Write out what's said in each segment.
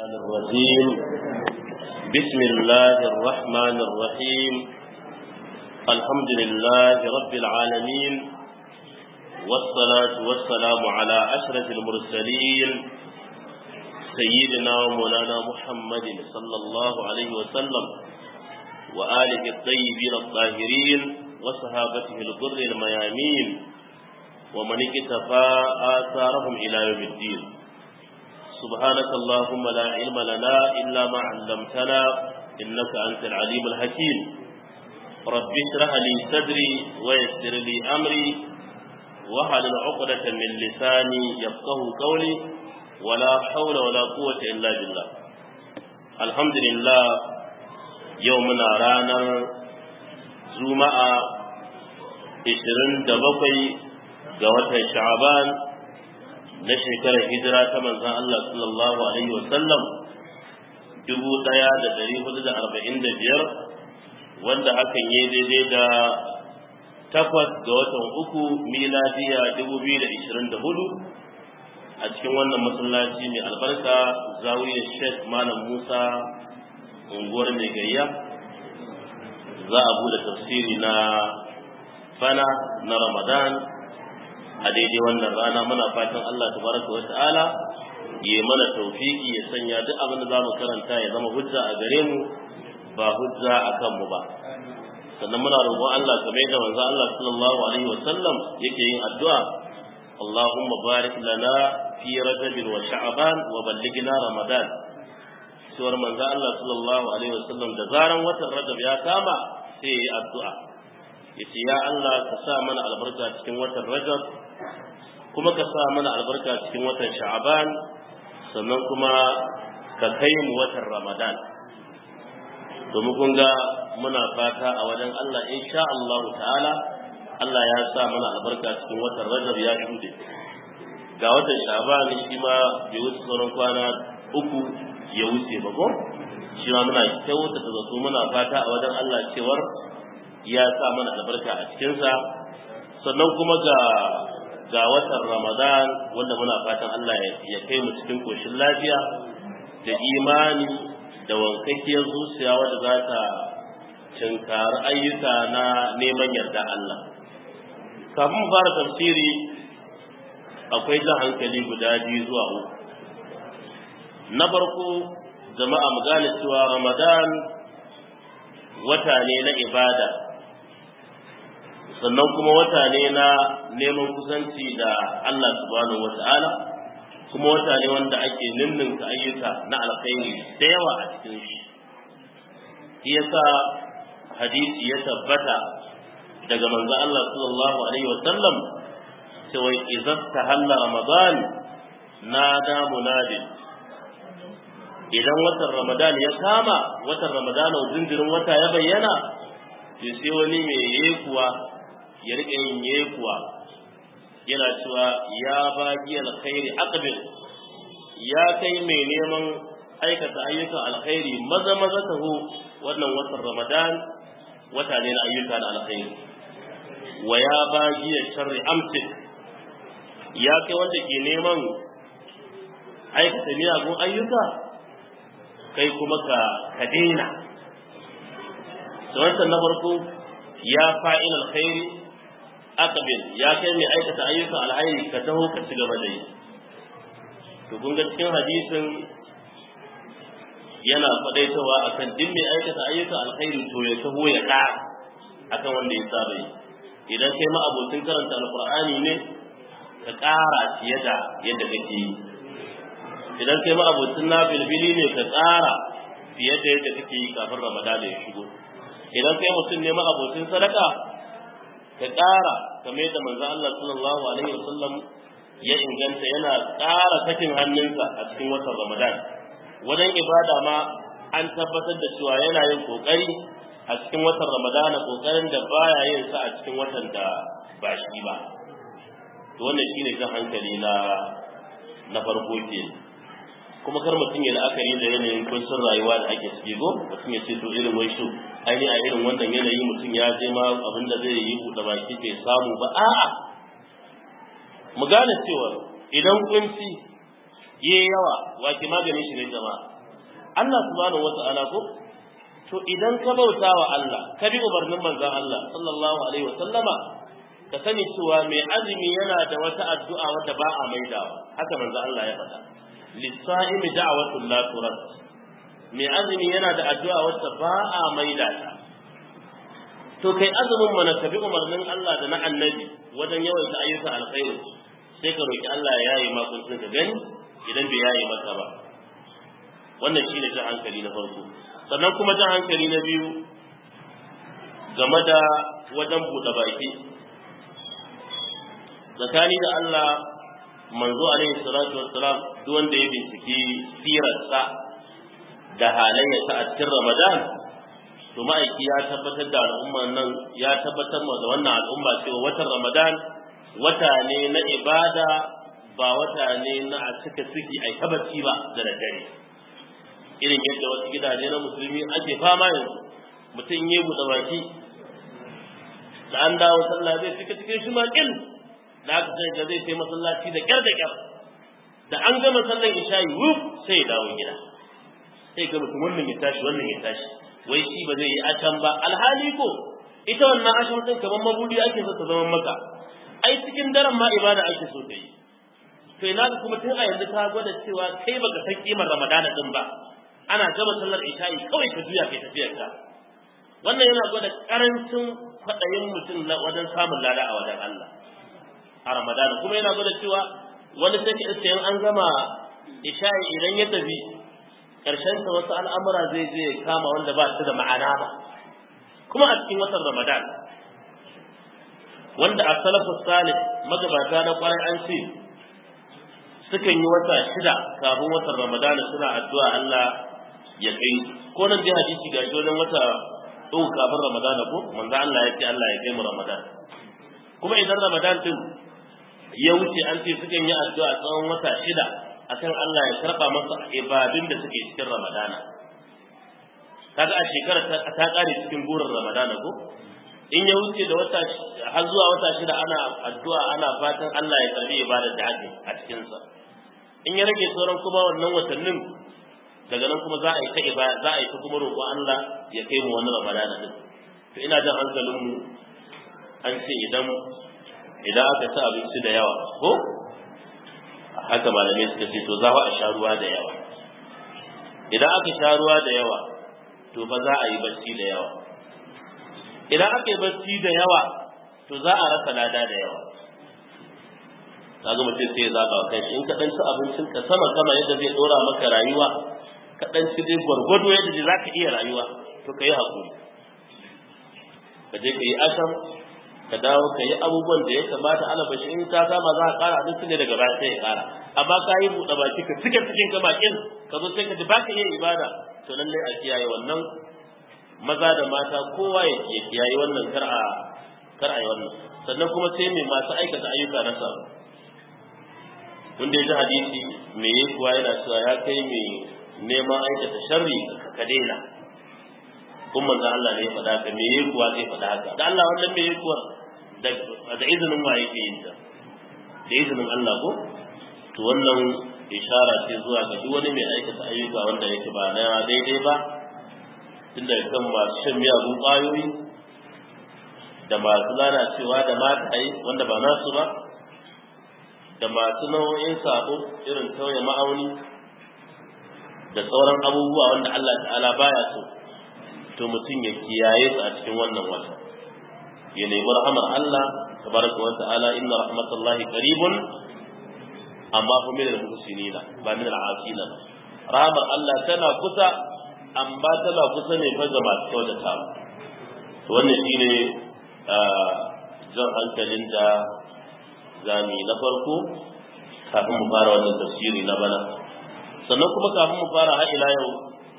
الرحمن الرحيم بسم الله الرحمن الرحيم الحمد لله رب العالمين والصلاة والسلام على أشرف المرسلين سيدنا ومولانا محمد صلى الله عليه وسلم وآله الطيبين الطاهرين وصحابته الغر الميامين ومن اكتفى آثارهم إلى يوم الدين سبحانك اللهم لا علم لنا إلا ما علمتنا إنك أنت العليم الحكيم رب اشرح لي صدري ويسر لي أمري واحلل عقدة من لساني يفقه قولي ولا حول ولا قوة إلا بالله الحمد لله يومنا رانا زوماء 27 ga watan sha'aban na shekarar hijira ta manzan Allah sallallahu alaihi wasallam dubu ɗaya da ɗari hudu da arba'in da biyar wanda hakan yi daidai da takwas ga watan uku miladiya dubu biyu da ishirin da hudu a cikin wannan masallaci mai albarka zawiyar sheikh malam musa unguwar mai gayya za a bude tafsiri na bana na ramadan a daidai wannan rana muna fatan Allah tabaraka wa ta'ala ya mana tawfiki ya sanya duk abin da zamu karanta ya zama hujja a gare mu ba hujja a kan mu ba sannan muna roƙon Allah kamar da manzo Allah sallallahu alaihi wa sallam yake yin addu'a Allahumma barik lana fi rajab wa sha'ban wa ballighna ramadan suwar manzo Allah sallallahu alaihi wa sallam da zaran watan rajab ya kama sai yi addu'a yace ya Allah ka sa mana albarka cikin watan rajab kuma ka sa mana albarka cikin watan sha'aban sannan kuma ka kai mu watan ramadan domin kun ga muna fata a wajen Allah insha Allah ta'ala Allah ya sa mana albarka cikin watan rajab ya shuɗe ga watan sha'aban shi ma bai wuce sauran kwana uku ya wuce ba ko shi ma muna kyauta da zato muna fata a wajen Allah cewar ya sa mana albarka a cikinsa sannan kuma ga ga watan Ramadan wanda muna fatan Allah ya kai mu cikin koshin lafiya da imani da wankakkiyar zuciya wadda za ta cinkari ayyuka na neman yarda Allah. Kafin mu fara tafsiri akwai jan hankali guda biyu zuwa uku. Na farko jama'a mu gane cewa Ramadan wata ne na ibada sannan kuma wata ne na neman kusanci da Allah subhanahu wata'ala kuma wata ne wanda ake ninninka ayyuka na alkhairi da yawa a cikin shi shi yasa hadisi ya tabbata daga manzo Allah sallallahu alaihi wa sallam cewa idza tahalla ramadan nada munadin idan watan ramadan ya kama watan ramadan jinjirin wata ya bayyana sai wani mai yekuwa ya riƙe yin yekuwa yana cewa ya bagi alkhairi aqbil ya kai mai neman aikata ayyukan alkhairi maza maza taho wannan watan ramadan wata ne na ayyuka na alkhairi wa ya bagi sharri amsik ya kai wanda ke neman aikata miyagun ayyuka kai kuma ka ka daina wancan na farko ya fa'il alkhairi aqbil ya kai mai aikata ayyukan alhairi ka taho ka ci gaba da yi to kun ga cikin hadisin yana fadaitawa akan duk mai aikata ayyukan alkhairi to ya taho ya ka akan wanda ya saba yi idan kai ma abokin karanta alqur'ani ne ka ƙara fiye da yadda kake yi idan kai ma abokin nafilbili ne ka ƙara fiye da yadda kake yi kafin ramadana ya shigo idan kai mutum ne ma abokin sadaka ka ƙara kamar yadda manzo Allah sallallahu alaihi wasallam ya inganta yana ƙara sakin hannunsa a cikin watan Ramadan wajen ibada ma an tabbatar da cewa yana yin kokari a cikin watan Ramadan kokarin da baya yin sa a cikin watan da ba shi ba to wannan shine jan hankali na na farko ke kuma kar mutum ya la'akari da yanayin kuncin rayuwa da ake ciki go mutum ya ce to irin wai shi aini a irin wannan yanayi mutum ya je ma abin da zai yi buɗe baki bai samu ba a'a mu gane cewa idan kunci yi yawa wake maganin shi ne jama'a Allah subhanahu wata'ala ko to idan ka bauta wa Allah ka bi umarnin manzon Allah sallallahu alaihi wa sallama ka sani cewa mai azumi yana da wata addu'a wadda ba a maidawa haka manzon Allah ya faɗa lisa'imi da'watul la turad mai azumi yana da addu'a wadda ba a maida ta to kai azumin mana ka bi umarnin Allah da na annabi wajen yawaita ayyuka alkhairi sai ka roki Allah ya yaye ma kun ka gani idan bai yaye maka ba wannan shine jan hankali na farko sannan kuma jan hankali na biyu game da wajen buɗe baki tsakani da Allah manzo alaihi salatu wassalam duk wanda ya binciki sirarsa da halayyarsa a cikin Ramadan to ma'aiki ya tabbatar da al'umman nan ya tabbatar da wannan al'umma cewa watan Ramadan wata ne na ibada ba wata ne na a cika ciki ai tabbaci ba da daddare irin yadda wasu gidaje na musulmi ake fama yanzu mutum ya buɗe baki da an dawo sallah zai cika cikin shi maƙil da aka sai ga zai sai masallaci da kyar da kyar da an gama sallar isha'i wuf sai ya dawo gida sai ga mutum wannan ya tashi wannan ya tashi wai shi ba zai yi acan ba alhali ko ita wannan ashan din kamar mabudi ake so ta zama maka ai cikin daren ma ibada ake so ta yi to ina ga kuma tun a yanzu ta gwada cewa kai baka san kimar ramadana din ba ana gama sallar isha'i kawai ka juya kai tafiyar ka wannan yana gwada karancin kwaɗayin mutum wajen samun lada a wajen Allah a ramadana kuma yana gwada cewa wani sai in an gama isha'i idan ya tafi karshen sa wasu al'amura zai je kama wanda ba su da ma'ana ba kuma a cikin watan ramadan wanda a salafu salih magabata na kwarai an ce sukan yi wata shida kafin watan ramadan suna addu'a Allah ya kai ko nan dai hadisi ga shi wajen wata uku kafin ramadan ko manzo Allah ya ce Allah ya kai mu ramadan kuma idan ramadan din ya wuce an ce sukan yi addu'a tsawon wata shida akan Allah ya karba masa ibadun da suke cikin Ramadana kaga a shekara ta kare cikin burin Ramadana ko in ya wuce da wata har zuwa wata shida ana addu'a ana fatan Allah ya karbi ibadar da ake a cikin sa in ya rage sauran kuma wannan watannin daga nan kuma za a yi ta ibada za a yi ta kuma roƙon Allah ya kai mu wannan Ramadana din to ina jan hankalin mu an ce idan idan aka ci abinci da yawa ko haka malamai suka ce to za a sha ruwa da yawa idan aka sha ruwa da yawa to ba za a yi bacci da yawa idan aka yi bacci da yawa to za a rasa lada da yawa kaga mutum sai ya zaba kai in ka dan ci abincin ka sama sama yadda zai dora maka rayuwa ka dan ci dai gwargwado yadda zai zaka iya rayuwa to ka yi hakuri ka je ka yi asam ka dawo ka yi abubuwan da ya kamata ana bashi in ka kama za ka kara abinci ne daga baya sai ya kara amma ka yi buɗe baki ka cike cikin ka bakin ka zo sai ka ji baka yin ibada to lallai a kiyaye wannan maza da mata kowa ya kiyaye wannan kar a kar a yi wannan sannan kuma sai mai masu aikata ayyuka na sa wanda ya ji hadisi me yi kuwa yana cewa ya kai mai neman aikata sharri ka daina kun manzo Allah ne ya faɗa haka me yi kuwa zai faɗa haka da Allah wannan me yi kuwa da izinin wa yake yin ta da izinin Allah ko to wannan ishara ce zuwa ga duk wani mai aikata ayyuka wanda yake ba na daidai ba tun daga kan masu shan miyagun ƙwayoyi da masu lalacewa da mataye wanda ba nasu ba da masu nau'in sabo irin tauye ma'auni da sauran abubuwa wanda Allah ta'ala baya so to mutum ya kiyaye su a cikin wannan wata ya nemi rahamar Allah tabaraka wa ta'ala inna rahmatallahi qaribun amma fa min al-muhsinina ba min al-asina rahamar Allah tana kusa amma tana kusa ne fa ga masu kyautata to wannan shine jan hankalin da zami na farko kafin mu fara wannan tafsiri na bana sannan kuma kafin mu fara har ila yau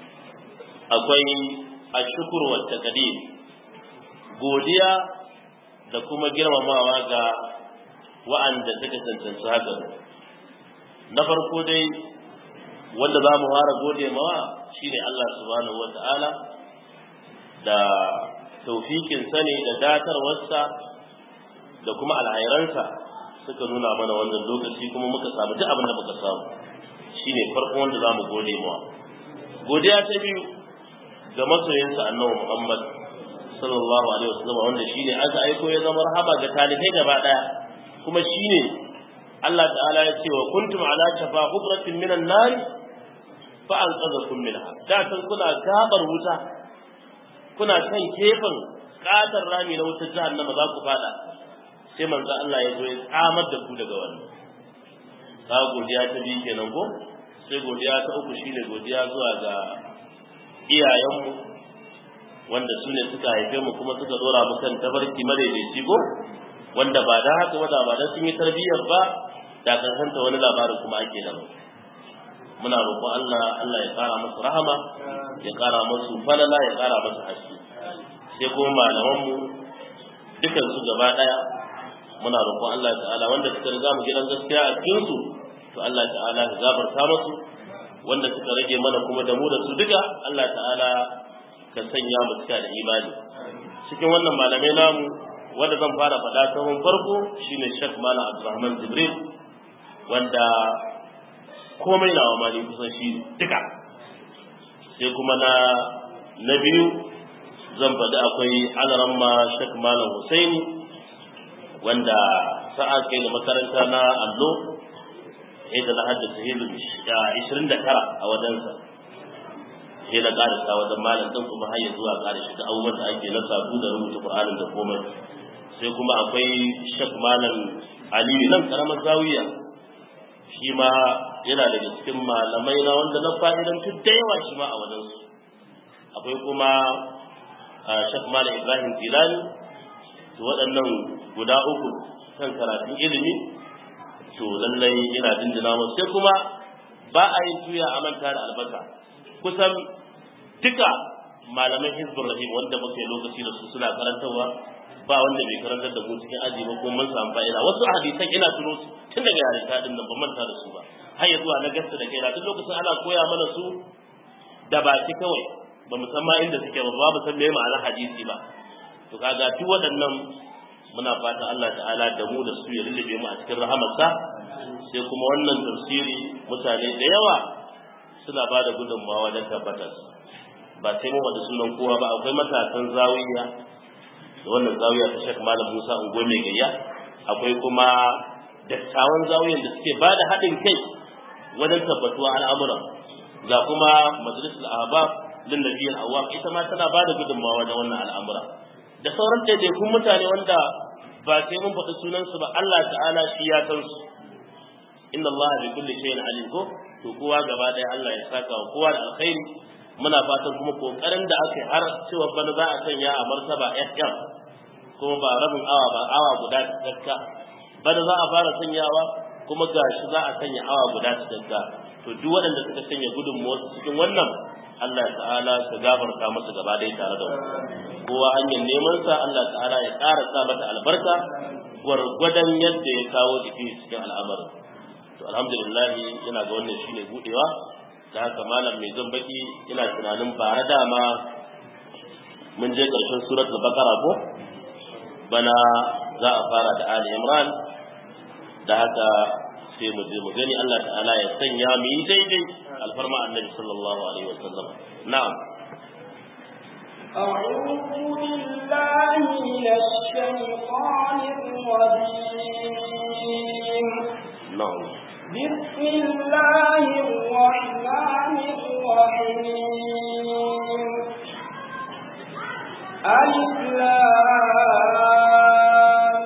akwai ashukuru wa taqdim godiya da kuma girmamawa ga wa'anda suka cancanci haka na farko dai wanda za mu fara gode mawa shine Allah subhanahu wa ta'ala da taufikin sani da datarwarsa da kuma alhairansa suka nuna mana wannan lokaci kuma muka samu duk abin da muka samu shine farko wanda za mu gode mawa godiya ta biyu ga masoyinsa annabi Muhammad sallallahu alaihi wasallam wanda shine aka aiko ya zama rahama ga talibai gaba daya kuma shine Allah ta'ala ya ce wa kuntum ala shafa hudratin minan nar fa anqadhakum minha da kan kuna gabar wuta kuna kan kefin katar rami na wutar jahannama za ku fada sai manzo Allah ya zo ya tsamar da ku daga wannan ka godiya ta biyu kenan ko sai godiya ta uku shine godiya zuwa ga iyayenmu wanda su ne suka haife mu kuma suka dora mu kan tabarki madaidaici ko wanda ba da haka ba da ba da sun yi tarbiyyar ba da kan santa wani labarin kuma ake da mu muna roƙon Allah Allah ya ƙara musu rahama ya ƙara musu falala ya ƙara musu haske sai kuma malaman mu dukan su gaba daya muna roƙon Allah ta'ala wanda suka riga mu gidan gaskiya a cikin su to Allah ta'ala ya gafarta musu wanda suka rage mana kuma da mu da su duka Allah ta'ala ka sanya mu cika da imani cikin wannan malamai namu wanda zan fara faɗa ta farko shine Sheikh Malam Abdulrahman Jibril wanda komai nawa ma ni kusan shi duka sai kuma na na biyu zan faɗi akwai alaramma Sheikh Malam Husaini wanda sa'a kai da makaranta na allo da na haddasa hilu ishirin da tara a wajensa sai na ƙarisa wajen malam ɗin kuma har zuwa ƙarshe da abubuwan da ake na sabu da rubuta Qur'anin da komai sai kuma akwai Sheikh Malam Aliyu nan karamar zawiya shi ma yana daga cikin malamai na wanda na fa'idantu da yawa shi ma a wajensu akwai kuma Sheikh Malam Ibrahim Tilani to waɗannan guda uku kan karatun ilimi to lallai ina dindina musu sai kuma ba a yin tuya a manta da albasa kusan duka malaman hizbun rahim wanda muke lokaci da su suna karantarwa ba wanda bai karantar da mu cikin aji ba kuma mun samu fa'ida wasu hadisan ina tuno su tun daga yarinta din nan ban manta da su ba har ya zuwa na gasta da kaina duk lokacin ana koya mana su da baki kawai ba mu san ma inda suke ba ba mu san me ma'anar hadisi ba to kaga duk waɗannan muna fatan Allah ta'ala da mu da su ya lullube mu a cikin rahamarsa sai kuma wannan tafsiri mutane da yawa suna ba da gudunmawa wajen tabbatar ba sai mu wada sunan kowa ba akwai matasan zawiya da wannan zawiya ta shek malam musa ungo mai gayya akwai kuma dattawan zawiyan da suke ba da haɗin kai wajen tabbatuwa al'amuran ga kuma majalisul ahbab lin nabiyil awwab ita ma tana ba da gudunmawa wajen wannan al'amura da sauran ɗaiɗaikun mutane wanda ba sai mun faɗi sunansu ba Allah ta'ala shi ya san su inna Allah bi kulli shay'in alim ko to kowa gaba ɗaya Allah ya saka wa kowa da alkhairi muna fatan kuma kokarin da aka har cewa bana za a sanya a martaba FM kuma ba rabin awa ba awa guda cikakka bana za a fara sanyawa kuma gashi za a sanya awa guda cikakka to duk waɗanda suka sanya gudunmuwar cikin wannan Allah ta'ala ka gafarta masa gaba ɗaya tare da mu kowa hanyar neman sa Allah ta'ala ya ƙara sa mata albarka gwargwadon yadda ya kawo jiki cikin al'amarin to alhamdulillah ina ga wannan shine budewa da haka malam mai zan baki ina tunanin bara dama mun je ƙarshen suratul baqara ko bana za a fara da ali imran da haka sai mu je mu gani Allah ta'ala ya sanya mu yi daidai alfarma annabi sallallahu alaihi wasallam na'am أعوذ بالله من الشيطان الرجيم na'am بسم الله الرحمن الرحيم ألف لام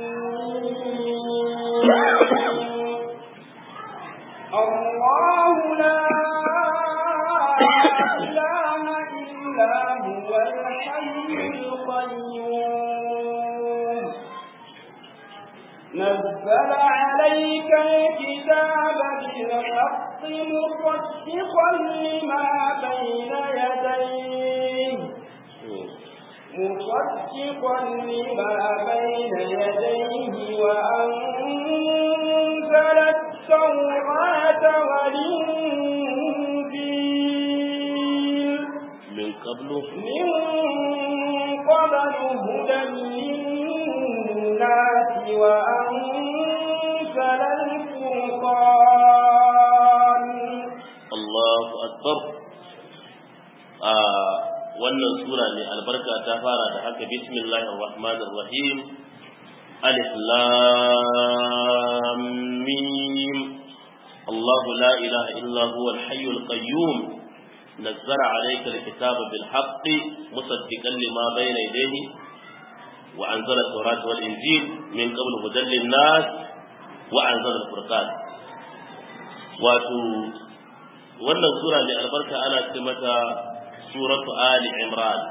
ميم. الله لا إله إلا هو الحي القيوم نزل عليك الكتاب بالحق مصدقا لما بين يديه مصدقا لما بين يديه وأنزل التوراة والإنجيل min qablu من قبل هدى للناس وأنزل الفرقان a wannan sura ne albarka ta fara da haka bismillahir rahmanir rahim alif lam mim الله لا إله إلا هو الحي القيوم نزل عليك الكتاب بالحق مصدقا لما بين يديه وأنزل التوراة والإنجيل من قبل هدى للناس وأنزل الفرقان واتو wannan sura mai albarka ana ce mata suratu ali imran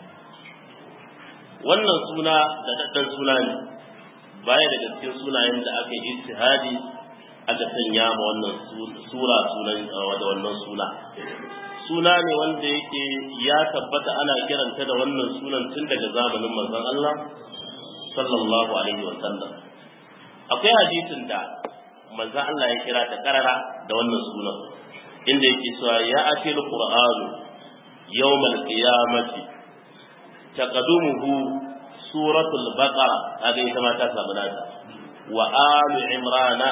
wannan suna da daddan suna ne baya daga cikin sunayen da aka yi ijtihadi aka sanya ma wannan sura sunan da wannan suna suna ne wanda yake ya tabbata ana kiranta da wannan sunan tun daga zamanin manzon Allah sallallahu alaihi wa sallam akwai hadisin da manzon Allah ya kira ta karara da wannan sunan inda yake cewa ya atil qur'anu yawmal qiyamati taqadumuhu suratul baqara kaga ita ma ta samu nata wa alu imrana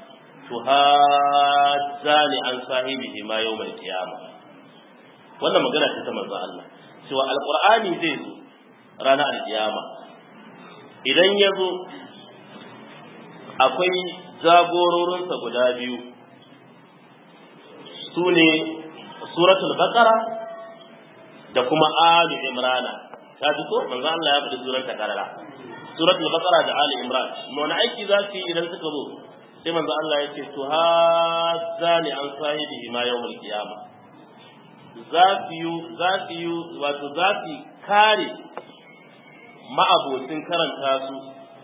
tuhajjani an sahibihi ma yawmal qiyamah wannan magana ce ta manzo Allah cewa alqur'ani zai zo ranar alkiyama idan ya zo akwai jagororinsa guda biyu su ne suratul baqara da kuma alu imrana ta ji ko manzo Allah ya faɗi surar ta karara suratul baqara da ali imran wani aiki za su yi idan suka zo sai manzo Allah ya ce to hazani an sahibihi ma yawmul qiyama za su yi za su yi wato za su kare ma'abocin karanta su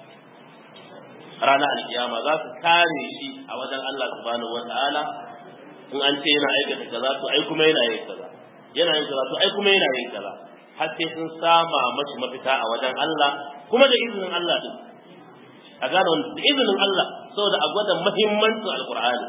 ranar alkiyama za su kare shi a wajen Allah subhanahu wata'ala in an ce yana aikata kaza to ai kuma yana yin kaza yana yin kaza to ai kuma yana yin kaza har sai sun sama mashi mafita a wajen Allah kuma da izinin Allah din a gane wanda da izinin Allah saboda a gwada muhimmancin alqur'ani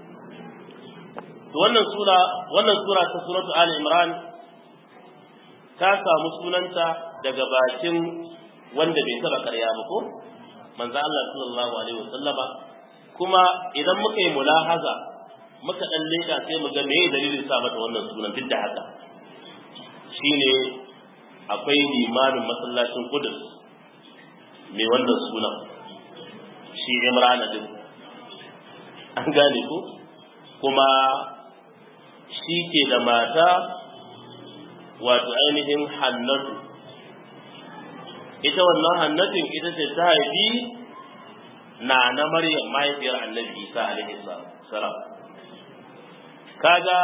to wannan sura wannan sura ta suratu ali imran ta samu sunanta daga bakin wanda bai taba karya ba ko manzo Allah sallallahu alaihi wasallama kuma idan muka yi mulahaza muka dan leka sai mu ga meye dalilin sa mata wannan sunan duk da haka shine akwai limamin masallacin Qudus mai wannan sunan shi Imran din an gane ko kuma shi ke da mata wato ainihin hannatu ita wannan hannatin ita ce ta haifi na na maryam mahaifiyar annabi isa alaihi salam kaga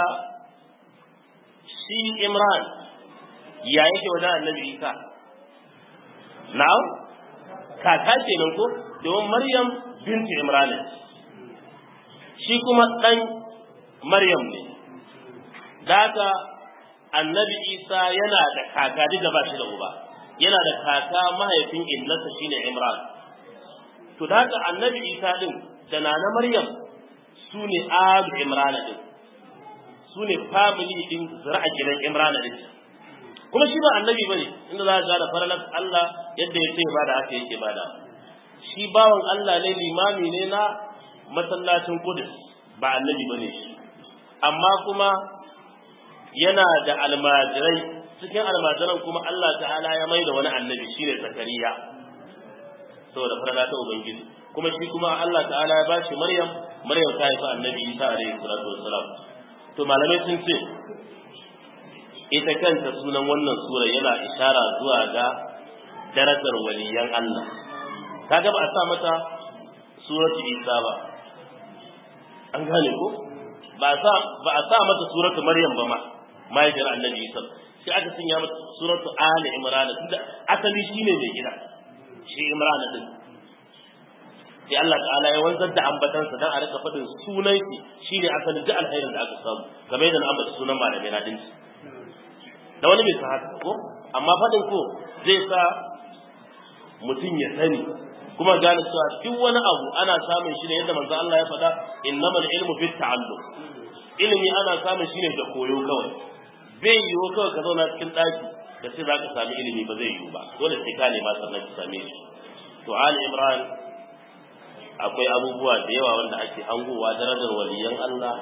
shi imran ya yake wajen annabi isa na'am kaka ce nan ko domin maryam bintu imran shi kuma dan maryam ne daga annabi isa yana da kaka duk da ba shi da uba yana da kaka mahaifin innasa shine imran to daga annabi isa din da nana maryam su ne alu imran din su ne family din zira'a gidan imran din kuma shi ba annabi bane inda za ka ga da faralar Allah yadda ya ce ba da haka yake ba da shi bawan Allah ne limami ne na masallacin Qudus ba annabi bane shi amma kuma yana da almajirai cikin almajiran kuma Allah ta'ala ya mai da wani annabi shine Zakariya saboda farada ta ubangiji kuma shi kuma Allah ta'ala ya bashi Maryam Maryam ta haifi annabi Isa alaihi salatu wassalam to malamai sun ce ita kanta sunan wannan sura yana ishara zuwa ga darajar waliyan Allah kaga ba a sa mata suratu Isa ba an gane ko ba sa ba a sa mata suratu Maryam ba ma mahaifiyar annabi Isa sai aka sanya mata suratu Ali Imran tunda asali shine mai gida shi Imran din sai Allah ta'ala ya wanzar da ambatansa dan a rika faɗin sunan shi shine asalin duk alkhairin da aka samu game da na ambata sunan malamai na dinki da wani bai san haka ko amma faɗin ko zai sa mutum ya sani kuma gane cewa duk wani abu ana samun shi ne yadda manzo Allah ya faɗa innamal ilmu fit ta'allum ilimi ana samun shi ne da koyo kawai bai yiwu kawai ka zauna cikin ɗaki da sai za ka sami ilimi ba zai yiwu ba dole sai ka nema sannan ka same shi to ali imran akwai abubuwa da yawa wanda ake hangowa darajar waliyan Allah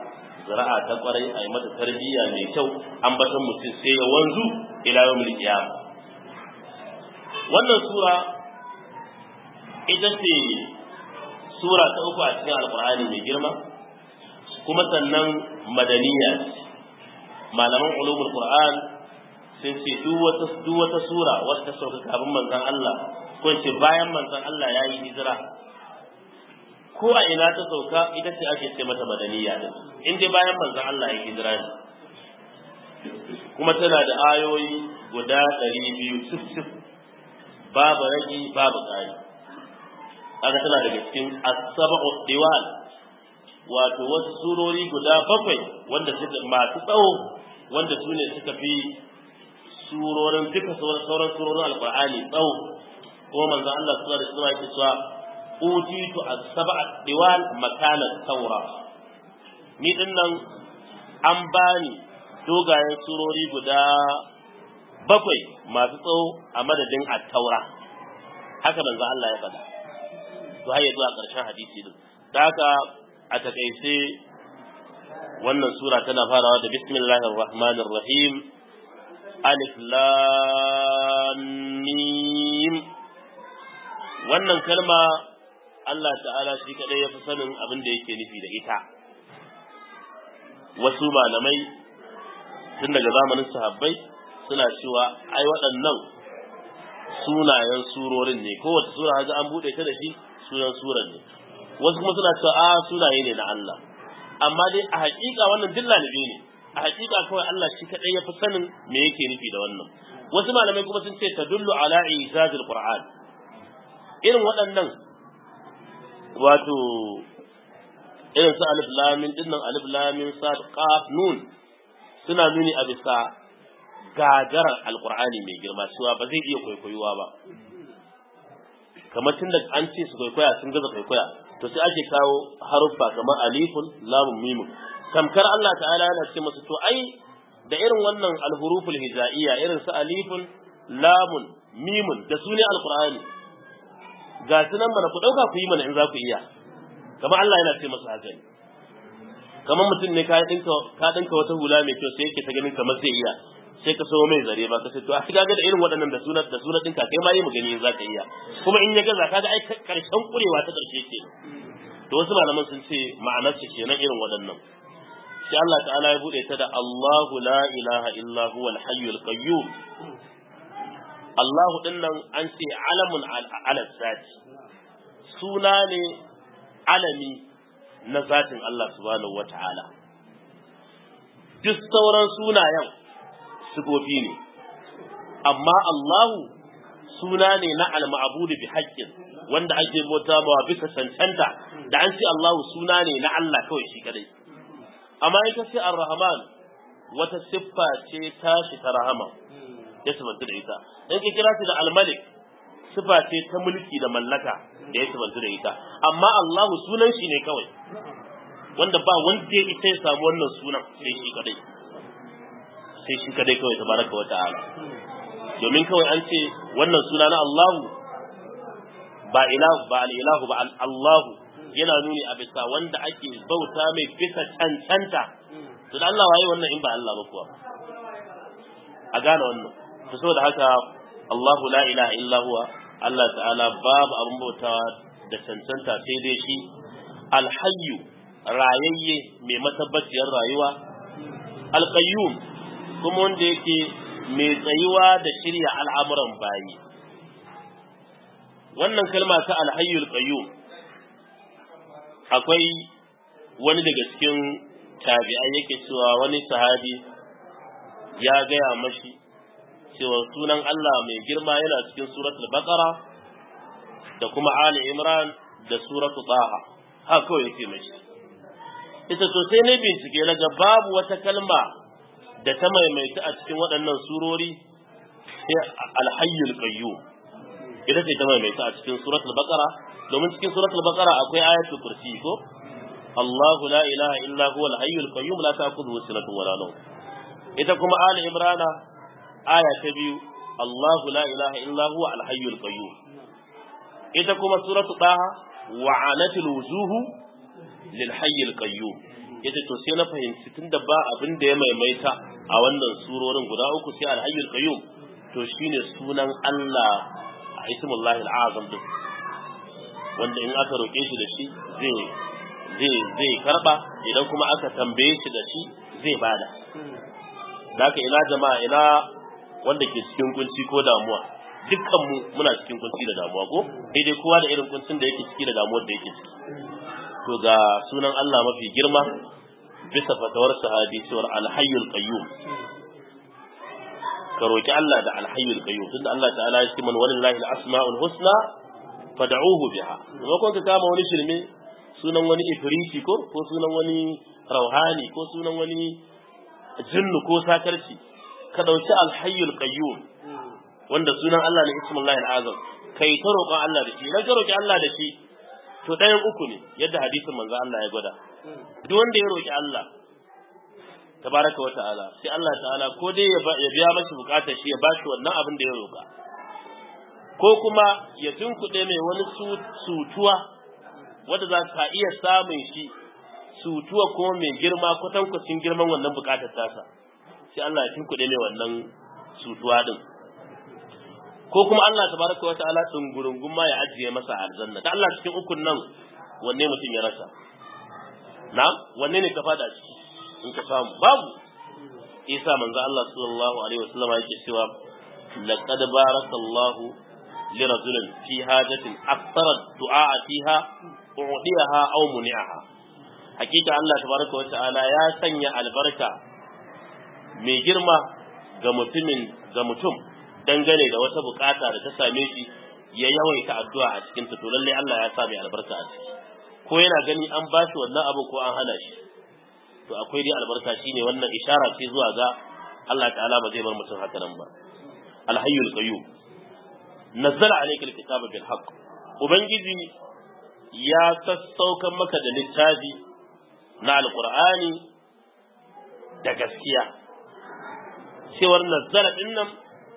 zira'a ta kwarai a yi mata tarbiyya mai kyau ambatan mutum sai ya wanzu ila yawmil qiyama wannan sura ita ce sura ta uku a cikin alqur'ani mai girma kuma sannan madaniya malaman ulumul qur'an sun ce duk wata duk wata sura wata sauka kafin manzon Allah ko ce bayan manzon Allah ya yi hijira ko a ina ta sauka ita ce ake ce mata madaniya din in dai bayan manzon Allah ya hijira ne kuma tana da ayoyi guda ɗari biyu sif babu ragi babu ƙari aka tana daga cikin as-sab'u diwal wato wasu surori guda bakwai wanda suka masu tsawo wanda su ne suka fi surorin duka sauran surorin alqur'ani tsawo ko manzon Allah sallallahu alaihi wasallam yake cewa utitu as-sab'a diwal makana taura ni din nan an bani dogayen surori guda bakwai masu tsawo a madadin at-taura haka manzo Allah ya faɗa to har zuwa ƙarshen hadisi din da haka a takaice wannan sura tana farawa da bismillahir rahmanir rahim alif lam mim wannan kalma Allah ta'ala shi kadai ya fi sanin abin da yake nufi da ita wasu malamai tun daga zamanin sahabbai suna cewa ai waɗannan sunayen surorin ne kowace sura haga an buɗe ta da shi sunan suran ne wasu kuma suna cewa a sunaye ne na Allah amma dai a haƙiƙa wannan duk lalibi ne a haƙiƙa kawai Allah shi kadai ya fi sanin me yake nufi da wannan wasu malamai kuma sun ce tadullu ala ijazil qur'an irin waɗannan wato irin su alif lamin dinnan alif lamin sad qaf nun suna nuni a bisa gagarar alqur'ani mai girma cewa ba zai iya kwaikwayuwa ba kamar tun da an ce su kwaikwaya sun gaza kwaikwaya to sai ake kawo haruffa kamar alifun lamun mimun tamkar Allah ta'ala yana ce masu to ai da irin wannan alhuruful hijaiya irin su alifun lamun mimun da su ne alqur'ani ga su nan mana ku ɗauka ku yi mana in za ku iya kamar Allah yana ce masa haka ne kamar mutum ne ka dinka ka dinka wata hula mai kyau sai yake ta ganin kamar zai iya sai ka so mai zare ba ka ce to a kaga da irin waɗannan da sunan da sunan dinka kai ma yi mu gani in za ka iya kuma in ya gaza kaga ai karshen kurewa ta karshe ce to wasu malaman sun ce ma'anar su kenan irin waɗannan sai Allah ta'ala ya bude ta da Allahu la ilaha illa huwa al-hayyul qayyum Allahu din nan an ce alamun ala zati suna ne alami na zatin Allah subhanahu wata'ala duk sauran sunayen sifofi ne amma Allahu suna ne na al-ma'budu bi haqqin wanda ake bauta mawa bisa cancanta da an ce Allahu suna ne na Allah kawai shi kadai amma ita ce ar-rahman wata siffa ce tashi ta rahama ya sabanta da ita in ka kira shi da al-malik sifa ce ta mulki da mallaka da ya sabanta da ita amma Allahu sunan shi ne kawai wanda ba wanda ya ita ya samu wannan sunan sai shi kadai sai shi kadai kawai tabaraka wa ta'ala domin kawai an ce wannan suna na Allahu ba ilahu ba al-ilahu ba Allahu yana nuni a bisa wanda ake bauta mai bisa cancanta to da Allah waye wannan in ba Allah ba kuwa a gane wannan to saboda haka Allahu la ilaha illa huwa Allah ta'ala babu abin bautawa da cancanta sai dai shi alhayyu rayayye mai matabbaciyar rayuwa alqayyum kuma wanda yake mai tsayuwa da shirya al'amuran bayi wannan kalma ta alhayyul qayyum akwai wani daga cikin tabi'ai yake cewa wani sahabi ya gaya mashi cewa sunan Allah mai girma yana cikin suratul baqara da kuma ali imran da suratul taha haka kawai yake mashi ita to sai ne bincike na ga babu wata kalma da ta maimaita a cikin waɗannan surori sai alhayyul qayyum ita ce ta maimaita a cikin suratul baqara domin cikin suratul baqara akwai ayatul kursi ko Allahu la ilaha illa huwa al-hayyul qayyum la ta'khudhuhu sinatun wa la nawm ita kuma ali imran aya ta biyu Allahu la ilaha illa huwa al-hayyul qayyum ita kuma suratul taha wa anatil wujuhu lil hayyil qayyum yace to sai na fahimci tunda ba abin da ya maimaita a wannan surorin guda uku sai al-hayyul qayyum to shine sunan Allah a ismullahi al-azam din wanda in aka roke shi da shi zai zai zai karba idan kuma aka tambaye shi da shi zai bada Daka ina jama'a ina wanda ke cikin kunci ko damuwa dukkan mu muna cikin kunci da damuwa ko sai dai kowa da irin kuncin da yake ciki da damuwar da yake ciki to ga sunan Allah mafi girma bisa fatawar sahabi cewar alhayyul qayyum ka roki Allah da alhayyul qayyum tunda Allah ta'ala ya ce man walillahi al-asma'ul husna fad'uhu biha kuma kun ka kama wani shirme sunan wani ifriti ko ko sunan wani rauhani ko sunan wani jinnu ko sakarci ka dauki alhayyul qayyum wanda sunan Allah ne ismullahi al-azam kai ta roƙon Allah da shi idan ka roki Allah da shi to ɗayan uku ne yadda hadisin manzo Allah ya gwada duk wanda ya roki Allah tabaraka wa ta'ala sai Allah ta'ala ko dai ya biya mashi bukatar shi ya bashi wannan abin da ya roka ko kuma ya tunkuɗe mai wani sutuwa wanda za ka iya samun shi sutuwa kuma mai girma kwatankwacin girman wannan bukatar tasa sai Allah ya tunkuɗe mai wannan sutuwa din ko kuma Allah tabaraka wa ta'ala tungurungun ma ya ajiye masa aljanna da Allah cikin ukun nan wanne mutum ya rasa na wanne ne ka fada ciki in ka samu babu isa manzo Allah sallallahu alaihi wasallam yake cewa laqad barakallahu li rajulin fi hajatin akthara du'a fiha u'diyaha aw muni'aha hakika Allah tabaraka wa ta'ala ya sanya albarka mai girma ga mutumin ga mutum dangane da wata bukata da ta same shi ya yawaita addu'a a cikin ta to lalle Allah ya sa mai albarka a ciki ko yana gani an ba shi wannan abu ko an hana shi to akwai dai albarka shine wannan ishara ce zuwa ga Allah ta'ala ba zai bar mutum haka nan ba alhayyul qayyum nazzala alayka alkitaba bil haqq ubangiji ya sassaukan maka da littafi na alqur'ani da gaskiya cewar nazzala din nan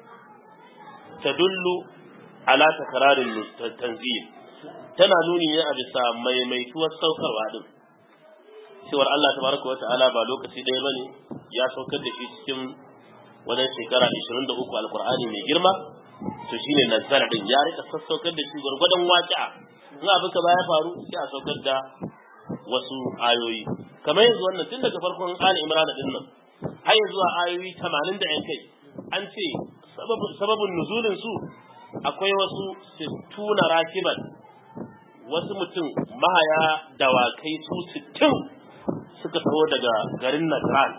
tadullu ala takrarin tanzil tana nuni ne a bisa maimaituwar saukarwa din cewar Allah tabaraka wa ta'ala ba lokaci ɗaya bane ya saukar da shi cikin wajen shekara 23 alqur'ani mai girma to shine nazara din ya rika sassaukar da shi gwargwadon waqi'a in abin ka baya faru sai a saukar da wasu ayoyi kamar yanzu wannan tun daga farkon Ali Imran din nan har zuwa ayoyi 80 da yan kai an ce sababin nuzulin su akwai wasu sittuna rakiban wasu mutum mahaya dawakai su sittin suka taho daga garin Najran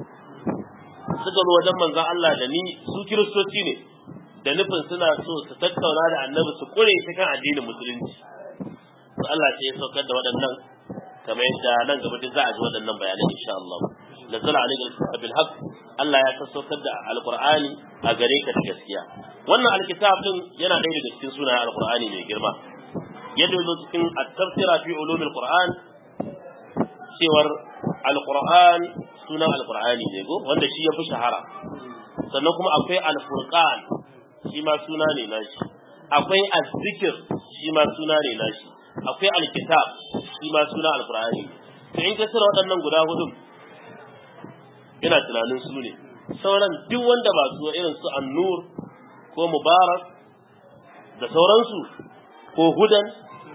suka zo wajen manzon Allah da ni su kiristoci ne da nufin suna so su tattauna da annabi su kure ta kan addinin musulunci to Allah sai ya saukar da waɗannan kamar yadda nan gaba duk za a ji waɗannan bayanai insha Allah nazala alayka alkitab bil haqq Allah ya saukar da alqur'ani a gare ka da gaskiya wannan alkitab din yana ɗaya daga cikin sunayen alqur'ani mai girma yadda zo cikin at-tafsira fi ulumil qur'an cewar alqur'an sunan alqur'ani ne go wanda shi ya fi shahara sannan kuma akwai al-furqan shi ma suna ne nashi akwai az-zikr shi ma suna ne nashi akwai al-kitab shi ma suna alqur'ani to in ka tsira waɗannan guda hudu ina tunanin su ne sauran duk wanda ba su irin su an-nur ko mubarak da sauransu ko hudan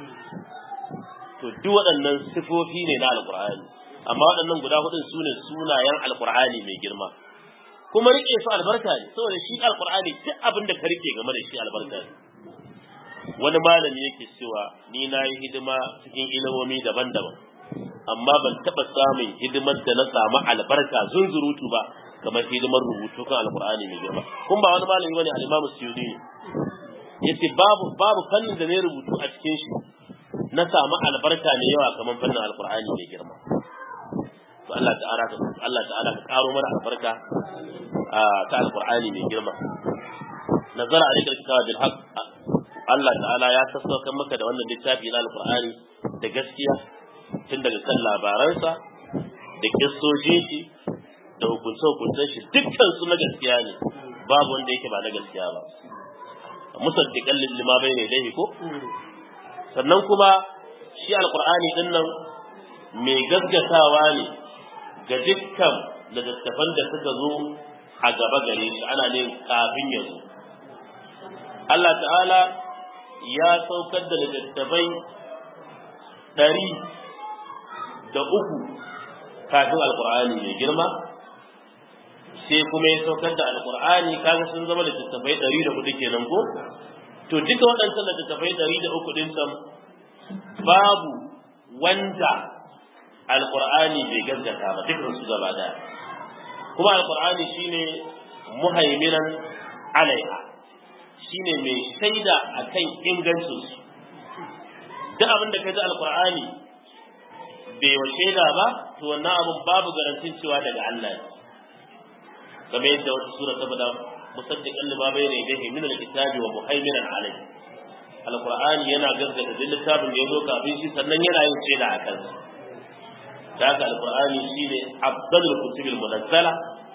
to duk waɗannan sifofi ne na alqur'ani amma waɗannan guda hudun su ne sunayen alqur'ani mai girma kuma rike su albarka ne saboda shi alqur'ani duk abin da ka rike game da shi albarka ne wani malami yake cewa ni na yi hidima cikin ilimomi daban-daban amma ban taɓa samun hidimar da na samu albarka zunzurutu ba kamar hidimar rubutu kan alqur'ani mai girma kun ba wani malami bane al-imamu suyudi ne yace babu babu fannin da ne rubutu a cikin shi na samu albarka ne yawa kamar fannin alqur'ani mai girma to Allah ta'ala ka Allah ta'ala ka karo mana albarka ta alqur'ani mai girma nazara alayka alkitaba bil haqq Allah ta'ala ya sassauka maka da wannan littafi na alqur'ani da gaskiya tun daga kan labaransa da kissojin shi da hukunce hukuncen shi dukkan su na gaskiya ne babu wanda yake ba na gaskiya ba musaddiqan lima bayna yadayhi ko sannan kuma shi alqur'ani din nan mai gaskatawa ne ga dukkan littattafan da suka zo a gaba gare shi ana ne kafin ya zo Allah ta'ala ya saukar da littattafai ɗari da uku kafin alkur'ani mai girma sai kuma ya saukar da alkur'ani kaga sun zama littattafai ɗari da hudu kenan ko to duka waɗancan littattafai ɗari da uku ɗin can babu wanda alkur'ani bai gaskata ba dukkan su gaba daya kuma alkur'ani shine muhaiminan alaiha shine mai shaida akan ingancin su duk abin da ka ji alkur'ani bai wa shaida ba to wannan abin babu garantin cewa daga Allah ne kamar yadda wata sura ta faɗa musaddiqan lima bayna yadayhi min alkitabi wa muhaiminan alayhi alkur'ani yana gaskata duk littafin da ya zo kafin shi sannan yana yin shaida a kansa da haka alkur'ani shine afdalul kutubil munazzala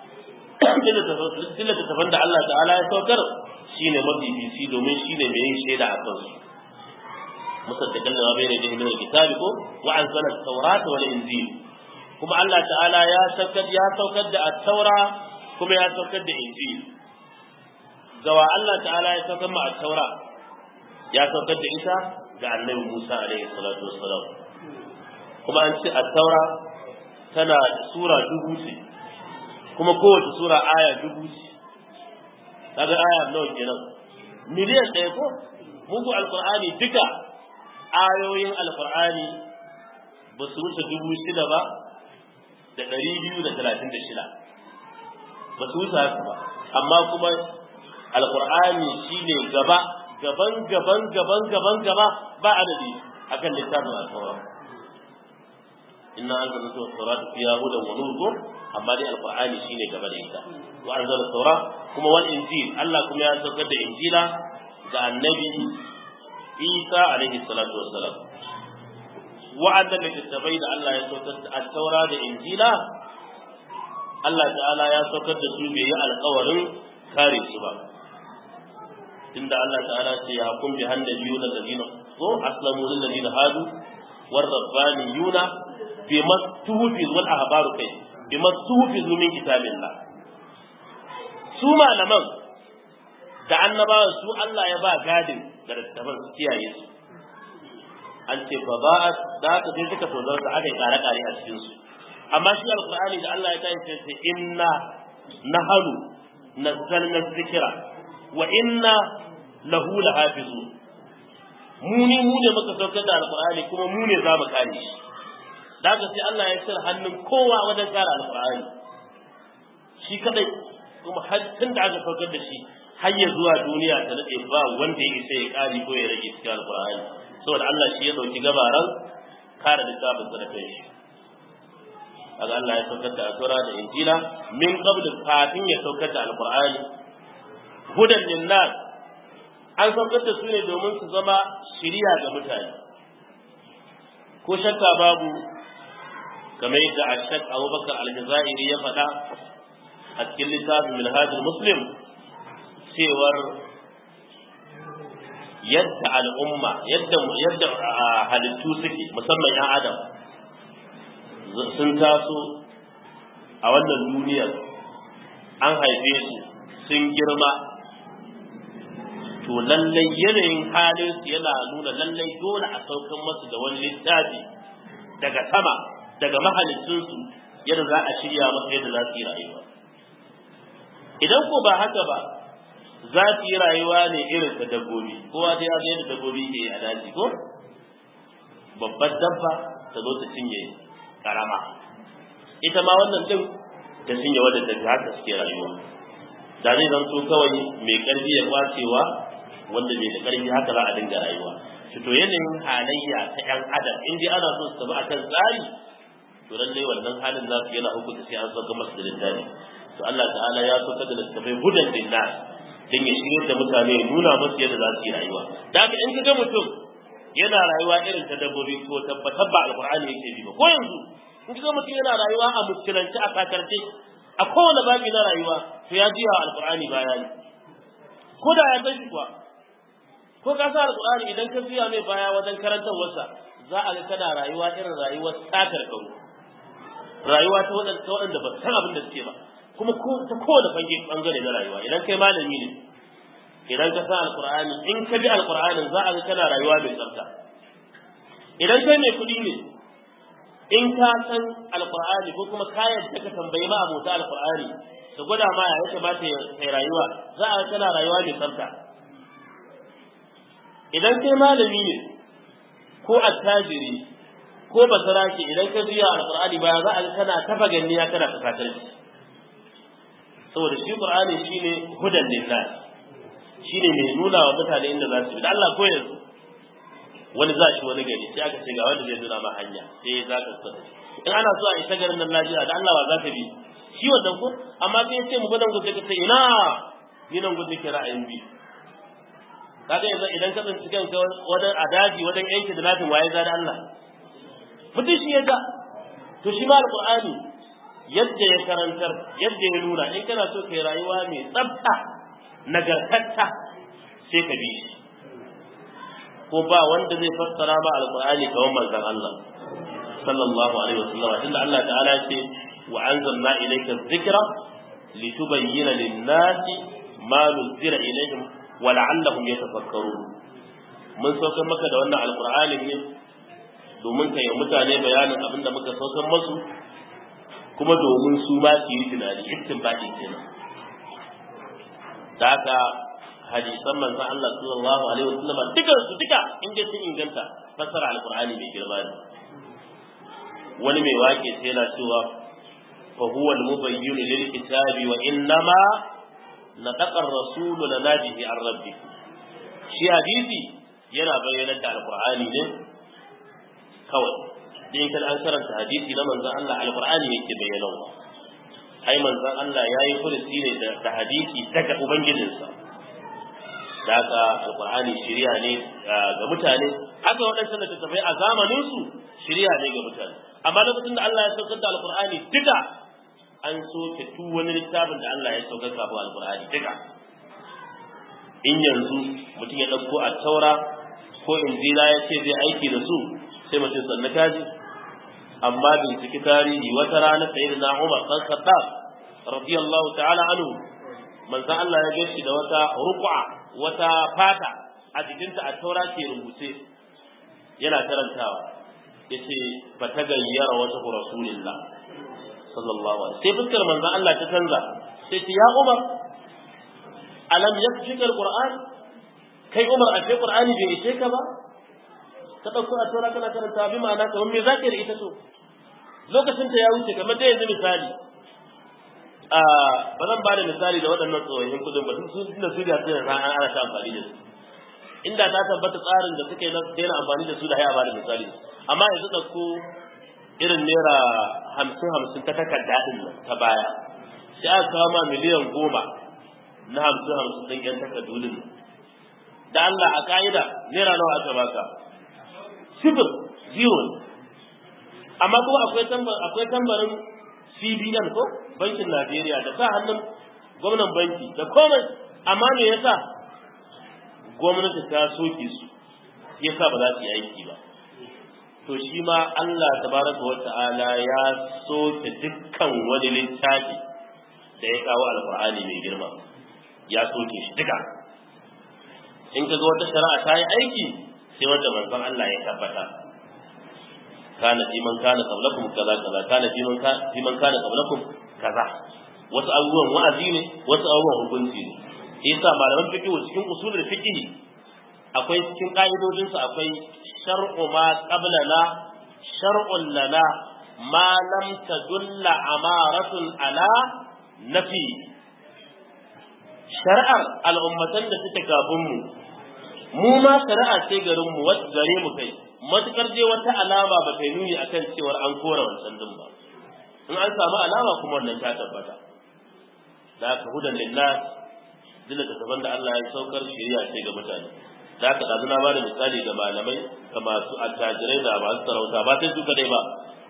dilla tafan da Allah ta'ala ya saukar shine mafifici domin shine mai yin shaida a kansu musaddiqan lima bayna yadayhi min alkitabi ko wa anzala at-taurata wal injil kuma Allah ta'ala ya saukar ya saukar da at-taura kuma ya saukar da injil gawa Allah ta'ala ya saukar ma at-taura ya saukar da ita ga annabi Musa alaihi salatu wassalam kuma an ce at-taura tana sura dubu ce kuma kowace sura aya dubu ce kaga aya nawa kenan miliyan ɗaya ko muku alqur'ani duka ayoyin alqur'ani ba su wuce dubu shida ba da ɗari biyu da talatin da shida ba su wuce haka ba amma kuma alqur'ani shine gaba gaban gaban gaban gaban gaba ba adadi akan littafin alqur'ani inna anzalna at-taurata fiha hudan wa nur amma dai alqur'ani shine gaba da ita wa anzala at-taura kuma wal injil Allah kuma ya saukar da injila ga annabi Isa alaihi salatu wassalam wa'annan littattafai da Allah ya saukar da at-taura da injila Allah ta'ala ya saukar da su bai yi alƙawarin kare su ba inda Allah ta'ala ce ya hukum bi hannabiyuna alladhina ko aslamu lil ladina hadu war rabbaniyuna bima tuhfiz wal ahbaru kai bima tuhfiz min kitabillah su malaman da annabawan su Allah ya ba gadin da littafin su kiyaye su an ce fa ba da ka sai suka tozar da aka yi kare kare a cikin su amma shi alqur'ani da Allah ya tayi sai inna nahanu nazzalna dhikra wa inna lahu lahafizun mu ne mu ne muka saukar da alqur'ani kuma mu ne za mu kare shi da haka sai Allah ya sir hannun kowa wajen kare alqur'ani shi kadai kuma har tun da aka saukar da shi har ya zuwa duniya ta nade ba wanda ya isa ya kare ko ya rage cikin alqur'ani saboda Allah shi ya dauki gabaran kare littafin sa da kai shi kaga Allah ya saukar da asura da injila min qabl kafin ya saukar da alqur'ani hudan linnas an saukar da su ne domin su zama shiriya ga mutane ko shakka babu kamar yadda ashak abubakar aljazairi ya faɗa a cikin littafin minhajul muslim cewar yadda al'umma yadda yadda halittu suke musamman yan adam sun taso a wannan duniyar an haife su sun girma to lallai yanayin halin su yana nuna lallai dole a saukan masu da wani littafi daga sama daga mahalicinsu yadda za a shirya masu yadda za su yi rayuwa idan ko ba haka ba za su yi rayuwa ne irin ta dabbobi kowa dai ya yadda dabbobi ke a daji ko babbar dabba ta zo ta cinye karama ita ma wannan din ta cinye wadda ta haka suke rayuwa da zai zanto kawai mai karfi ya kwacewa wanda bai da karfi haka za a dinga rayuwa to yanayin halayya ta yan adam in dai ana so su tafi akan tsari to lallai wannan halin za su yana hukunta sai an sauka masu da littafi to Allah ta'ala ya sauka da littafai hudan linnas dan ya shirye da mutane ya nuna musu yadda za su yi rayuwa da haka in ka ga mutum yana rayuwa irin ta dabbobi ko tabbatar ba alqur'ani yake bi ba ko yanzu in ka ga mutum yana rayuwa a muskilanci a sakarce a kowane babi na rayuwa to ya jiya alqur'ani baya ne ko da ya san shi kuwa ko ka sa alqur'ani idan ka biya mai baya wajen karantarwarsa za a ga kana rayuwa irin rayuwar satar kawo rayuwa ta waɗanda waɗanda ba san abin da suke ba kuma ko ta kowane fange bangare na rayuwa idan kai malami ne idan ka san alqur'ani in ka bi alqur'anin za a ga kana rayuwa mai tsafta idan kai mai kuɗi ne in ka san alqur'ani ko kuma ka yadda ka tambayi ma abota alqur'ani da gwada ma ya kamata ya rayuwa za a ga kana rayuwa mai tsafta idan kai malami ne ko attajiri ko basarake idan ka biya alqur'ani baya za a ga kana tafa ganniya kana fasatar shi saboda shi qur'ani shine hudan linnas shine mai nuna wa mutane inda za su bi da Allah ko yanzu wani za shi wani gari sai aka ce ga wanda zai nuna ma hanya sai za ka tsaya in ana so a isa garin nan lafiya da Allah ba za ka bi shi wannan ko amma sai ce mu gudan gudu ka ce ina ni nan gudu ke ra'ayin bi kaga yanzu idan ka tsinci kanka wajen adaji wajen yanke da nafin waye za da Allah mutum shi ya ga to shi ma alqur'ani yadda ya karantar yadda ya nuna in kana so kai rayuwa mai tsafta nagartatta sai ka bi shi ko ba wanda zai fassara ba alqur'ani kamar manzon Allah sallallahu alaihi wasallam tunda Allah ta'ala ya ce wa anzalna ilayka dhikra litubayyana lin-nasi ma nuzila ilayhim wa la'allahum yatafakkarun mun saukar maka da wannan alqur'ani ne domin kai mutane bayanin abin da muka saukar masu kuma domin su ma su yi tunani istinbadi kenan da haka hadisan manzon Allah sallallahu alaihi wasallam dukan su duka in dai sun inganta fassara alqur'ani mai girma ne wani mai wake sai yana cewa fa huwa al-mubayyin lil kitabi wa innama nataqa ar-rasul lana bihi an rabbi shi hadisi yana bayyana da alqur'ani ne kawai din kan an karanta hadisi na manzon Allah alqur'ani yake bayyana wa ai manzon Allah yayi furuci ne da hadisi daga ubangijinsa da haka alqur'ani shiriya ne ga mutane haka waɗansu da tafai a zamanin su shiriya ne ga mutane amma lokacin da Allah ya saukar da alqur'ani duka an soke duk wani littafin da Allah ya saukar kafin alqur'ani duka in yanzu mutum ya ɗauko a taura ko injila ya ce zai aiki da su sai mutum sannu kaji amma binciki tarihi wata rana sai da Umar dan Khattab radiyallahu ta'ala anhu manzo Allah ya gashi da wata ruqa wata fata a jikinta a taura ke rubuce yana karantawa yace fa tagayyara wata rasulillah sallallahu alaihi sai fuskar manzo Allah ta canza sai ce ya Umar alam yakfika alquran kai Umar a ce qur'ani bai ishe ka ba ka ɗauko a tura kana karanta bi ma'ana kamar me zaka da ita so lokacin ta ya wuce kamar da yanzu misali a ba zan ba da misali da waɗannan tsohon kuɗin ba sun da su da suna ran ana ta amfani da su inda ta tabbata tsarin da suke na daina amfani da su da haya ba da misali amma yanzu ɗauko irin naira hamsin hamsin ta takarda ɗin nan ta baya sai aka kawo ma miliyan goma na hamsin hamsin ɗin ƴan takardu ɗin da Allah a ka'ida naira nawa aka baka sifir zero amma kuma akwai akwai tambarin CBN ko bankin Najeriya da sa hannun gwamnan banki da komai amma me yasa gwamnati ta soke su yasa ba za su yi aiki ba to shi ma Allah tabaraka wa ta'ala ya soke dukkan wani littafi da ya kawo alqur'ani mai girma ya soke shi duka in ka ga wata shari'a ta yi aiki sai wanda manzon Allah ya tabbata kana fi man kana qablakum kaza kaza kana fi man kana fi man kana qablakum kaza wasu abubuwan wa'azi ne wasu abubuwan hukunci ne yasa malaman fiqh cikin usulul fiqh akwai cikin ka'idodin su akwai shar'u ma qablana shar'un lana ma lam tadulla amaratun ala nafi shari'ar al'ummatan da suke gabin mu mu ma shari'a ce garin mu wata gare mu kai matukar je wata alama ba ta nuni akan cewar an kora wancan din ba in an samu alama kuma wannan ta tabbata da haka hudan lillah duk da taban da Allah ya saukar shari'a ce ga mutane da haka dazu na bada misali ga malamai ga masu attajirai da masu sarauta ba sai su kadai ba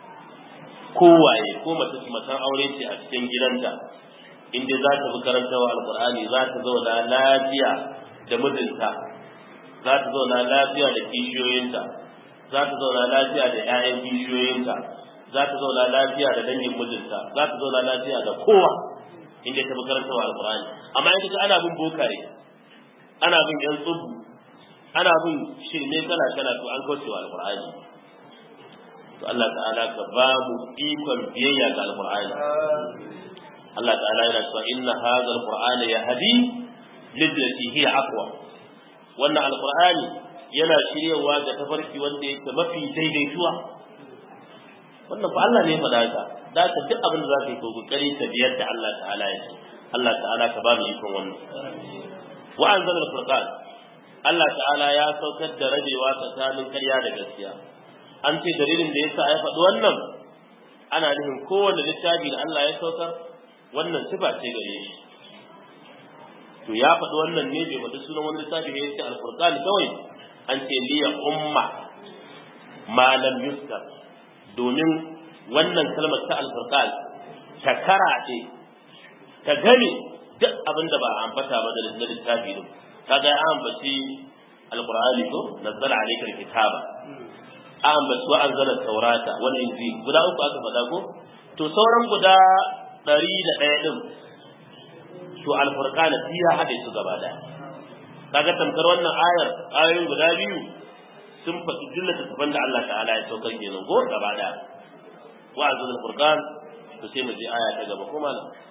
kowaye ko mace matan aure ce a cikin gidanta in dai za ta bi karantawa alqur'ani za ta zauna lafiya da mijinta za ta zauna lafiya da kishiyoyinta za ta zauna lafiya da 'ya'yan kishiyoyinta za ta zauna lafiya da dangin mijinta za ta zauna lafiya da kowa inda ta makaranta wa alqur'ani amma in kaga ana bin bokaye ana bin yan tsubu ana bin shirme kala kala to an kauce wa alqur'ani to Allah ta'ala ka ba mu ikon biyayya ga alqur'ani Allah ta'ala yana cewa inna hadha alqur'ana yahdi lillati hiya aqwa wannan alqur'ani yana shiryawa ga tafarki wanda yake mafi daidaituwa wannan fa Allah ne ya faɗa ka da ka duk abin da zaka yi ko kokari ka biyar da Allah ta'ala ya ce Allah ta'ala ka ba mu ikon wannan wa anzala al-furqan Allah ta'ala ya saukar da rabewa tsakanin ƙarya da gaskiya an ce dalilin da yasa ya faɗi wannan ana nufin kowanne littafi da Allah ya saukar wannan sifa ce gare shi to ya faɗi wannan ne bai faɗi sunan wani littafi ne yace al-furqan kawai an ce liya umma ma lam yuskar domin wannan kalmar ta al-furqan ta karaɗe ta gane duk abin da ba a ambata ba da littafi din kaga ya ambaci al-qur'ani ko nazzala alayka al-kitaba an ambaci wa anzala taurata wal injil guda uku aka faɗa ko to sauran guda ɗari da ɗaya ɗin to alfurqana shi ya haɗe su gaba ɗaya kaga tamkar wannan ayar ayoyin guda biyu sun faɗi jumlar tafan da Allah ta'ala ya saukar kenan ko gaba ɗaya wa azul alfurqan to sai mu je aya ta gaba kuma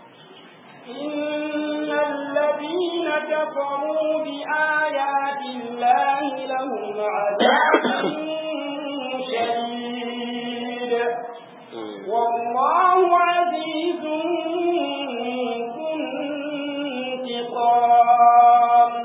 إن الذين كفروا بآيات الله لهم عذاب شديد والله عزيز ذو انتقام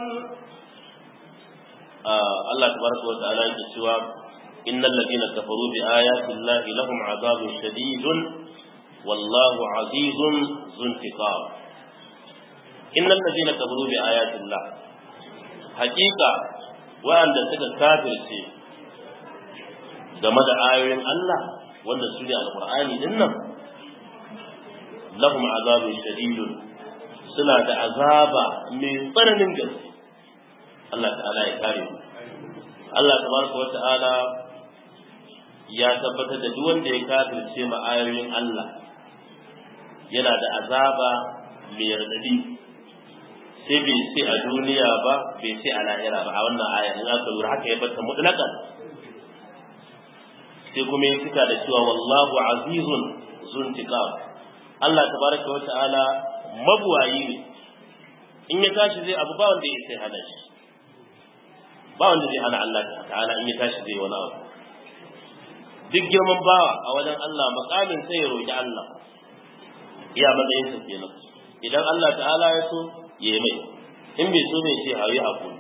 Allah tabaraka wa ta'ala yake cewa innal ladina kafaru bi ayati llahi lahum adhabun shadidun wallahu azizun zuntiqam innal ladina kafaru bi ayati llah haqiqa wa'anda suka kafirce game da ayoyin Allah wanda su ne alqur'ani din nan lahum azabun shadidun suna da azaba mai tsananin gaske Allah ta'ala ya kare mu Allah tabaraka wa ta'ala ya tabbatar da duk wanda ya kafirce ma ayoyin Allah yana da azaba mai radadi sai bai sai a duniya ba bai sai a lahira ba a wannan aya in aka lura haka ya bata mutlaqan sai kuma ya cika da cewa wallahu azizun zuntiqam Allah tabaraka wa ta'ala mabuwayi ne in ya tashi zai abu ba wanda ya sai hana shi ba wanda zai hana Allah ta'ala in ya tashi zai wani abu duk girman bawa a wajen Allah makamin sai ya roki Allah iya matsayin sa kenan idan Allah ta'ala ya so ya mai in bai so bai ce hayi hakuri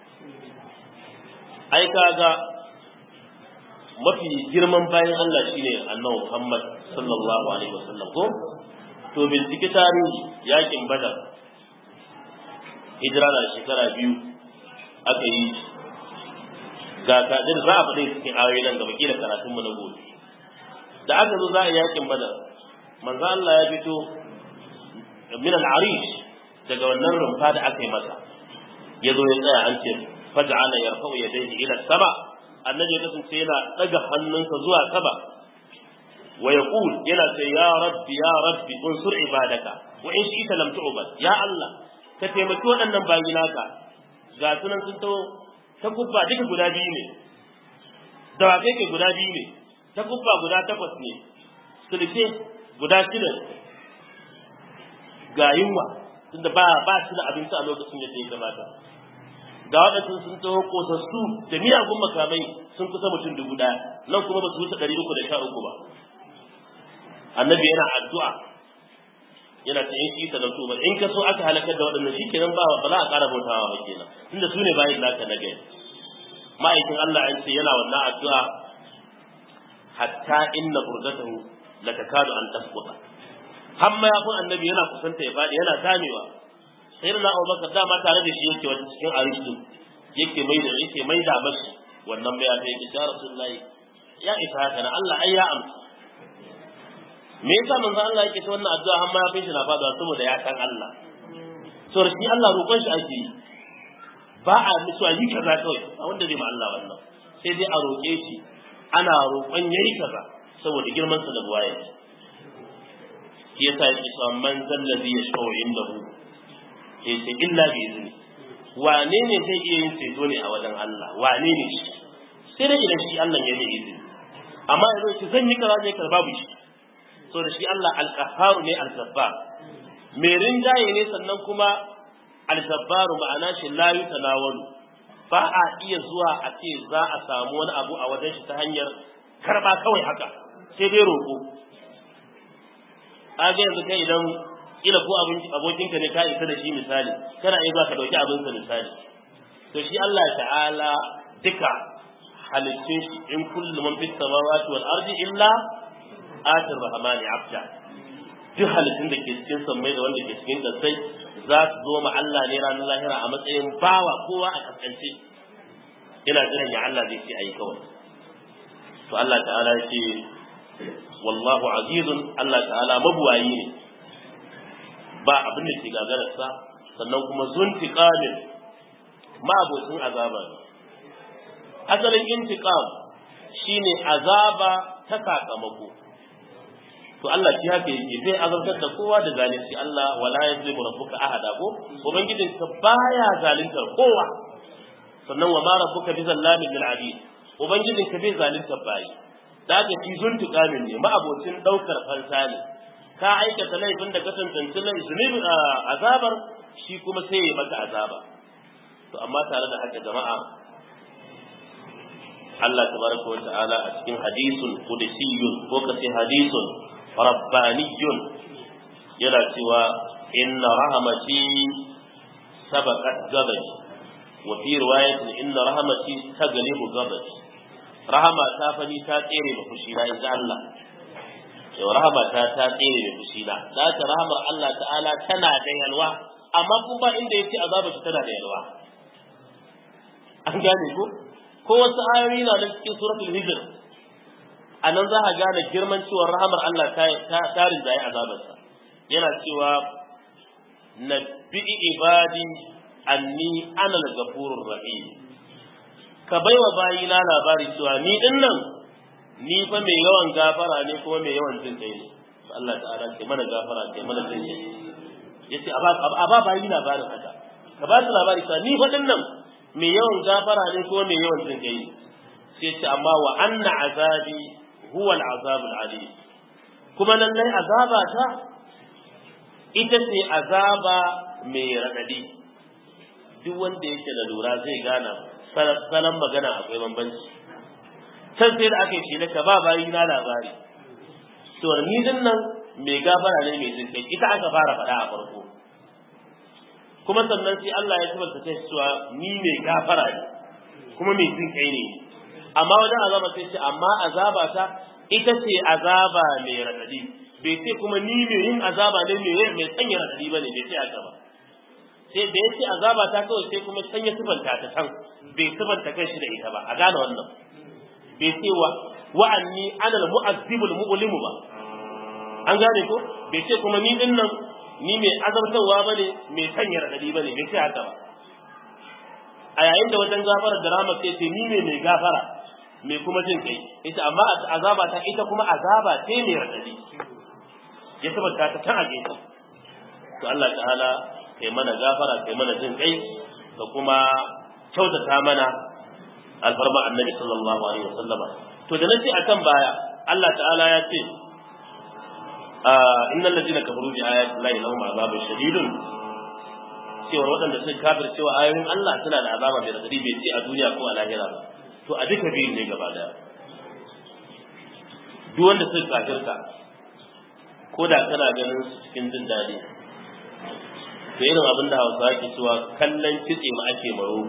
ai kaga mafi girman bayan Allah shine annabi Muhammad sallallahu alaihi wasallam ko to bincike tarihi yakin badar hijira na shekara biyu aka yi ga kadir za a faɗi cikin ayoyi nan gaba kila karatun mu na gobe da aka zo za a yakin badar manzo Allah ya fito min al-arish daga wannan rumfa da aka yi masa ya zo ya tsaya an ce faj'ala yarfa'u yadayhi ila sama annabi ya kasance yana daga hannunsa zuwa sama wa yaqul yana ce ya rabbi ya rabbi unsur ibadaka wa in shi'ta lam tu'bad ya Allah ka taimaki waɗannan bayi naka ga sunan sun taho ta kubba duka guda biyu ne dawakai ke guda biyu ne ta kubba guda takwas ne sulke guda shida ga yunwa tunda ba ba shi da abinci a lokacin da ya kamata ga waɗansu sun taho kosassu da miyagun makamai sun kusa mutum dubu ɗaya nan kuma ba su wuce ɗari uku da sha uku ba annabi yana addu'a yana ta yin isa da tuba in ka so aka halakar da waɗannan shi kenan ba ba za a ƙara bautawa ba kenan tunda su ne bayan naka na gari ma'aikin Allah an ce yana wannan addu'a hatta inna burdatahu la takadu an tasquta har ma yafin annabi yana kusanta ya faɗi yana zamewa sai na Abubakar dama tare da shi yake wani cikin arishin yake mai da yake mai da mashi wannan bayan yake ya Rasulullahi ya isa haka na Allah ai ya amsa me yasa manzo Allah yake ta wannan addu'a har ma ya shi na fada saboda ya san Allah so shi Allah roƙon shi ake yi ba a musu yi kaza kawai a wanda zai ma Allah wannan sai dai a roƙe shi ana roƙon yayi kaza saboda girman sa da buwaye shi yasa yake cewa man zallazi yashfa'u indahu sai sai illa bi izni wane ne zai iya yin ceto ne a wajen Allah wane ne shi sai dai idan shi Allah ya yi izini amma yanzu shi zan yi kaza ne kaza babu shi so da shi Allah al-qahharu ne al-jabbar mai rinjaye ne sannan kuma al-jabbaru ma'ana shi la yutanawalu ba a iya zuwa a ce za a samu wani abu a wajen shi ta hanyar karba kawai haka sai dai roƙo a ga yanzu kai idan kila ko abokinka ne ka isa da shi misali kana iya zuwa ka dauki abinsa misali to shi Allah ta'ala duka halittun shi in kullu man fis samawati wal ardi illa atir rahmani abda duk halittun da ke cikin sammai da wanda ke cikin kasai za su zo ma Allah ne ranar lahira a matsayin bawa kowa a kaskance ina jiran ya Allah zai ce ayi kawai to Allah ta'ala ya ce wallahu azizun Allah ta'ala mabuwayi ne ba abin da ke gagararsa sannan kuma zuntiqamin ma'abocin azaba ne asalin intiqam shine azaba ta sakamako to Allah shi haka yake zai azabtar da kowa da zalunci Allah wala yazlimu rabbuka ahada ko ubangijin ka baya zaluntar kowa sannan wa ma rabbuka bi zallamin lil abid ubangijin ka bai zaluntar bayi da ka fi zuntiqamin ne ma'abocin daukar fansa ne ka aikata laifin da ka tantance zunubi azabar shi kuma sai ya maka azaba to amma tare da haka jama'a Allah tabaraka wa ta'ala a cikin hadisul qudusiyyun ko kace hadisul rabbaniyyun yana cewa inna rahmati sabaqat ghadabi wa fi riwayatin inna rahmati taglibu ghadabi rahama ta fani ta tsere da fushi na inda Allah yau rahama ta ta tsere da fushi na da ta rahamar Allah ta'ala tana da yalwa amma kuma inda yace azaba shi tana da yalwa an gane ko ko wasu ayoyi na nan cikin suratul hijr anan za ka gane girman cewa rahamar Allah ta ta rinjaye azabarsa yana cewa nabbi ibadi anni ana al-ghafurur rahim ka baiwa bayina labari cewa ni din nan ni fa mai yawan gafara ne kuma mai yawan jin kai ne Allah ta'ala ce mana gafara ce mana jin kai yace a ba bayi labarin haka ka ba su labari cewa ni fa din nan mai yawan gafara ne kuma mai yawan jin kai sai ce amma wa anna azabi huwa al-azab al-alim kuma nan lai azaba ta ita ce azaba mai radadi duk wanda yake da lura zai gana salon magana akwai bambanci can sai da aka yi shi ka ba bayi na labari to ni din nan mai gafara ne mai jinkai ita aka fara faɗa a farko kuma sannan sai Allah ya tabbata ta cewa ni mai gafara ne kuma mai jinkai ne amma wajen azaba sai ce amma azaba ta ita ce azaba mai radadi bai ce kuma ni mai yin azaba ne mai mai sanya radadi ba ne bai ce haka ba sai da ya ce azaba ta kawai sai kuma sanya sifanta ta can bai sifanta kai shi da ita ba a gane wannan bai ce wa wa'anni ana al-mu'azzibul mu'limu ba an gane ko bai ce kuma ni din nan ni mai azabtarwa bane mai sanya radadi bane bai ce haka ba a yayin da wajen gafara da rama sai ce ni ne mai gafara mai kuma jin kai ita amma azaba ta ita kuma azaba ce mai radadi ya tabbata ta tan a gefe to Allah ta'ala kai mana gafara kai mana jin kai da kuma kyautata mana alfarma annabi sallallahu alaihi wasallama to da nace akan baya Allah ta'ala ya ce innal ladina kafaru bi ayati llahi lahum azabun shadidun cewa waɗanda sun kafir cewa ayoyin Allah suna da azaba mai radadi bai ce a duniya ko a lahira ba to a duka biyun ne gaba daya duk wanda sun kafirta ko da kana ganin su cikin jin daɗi to irin abin da hausa ke cewa kallon kitse ma ake maro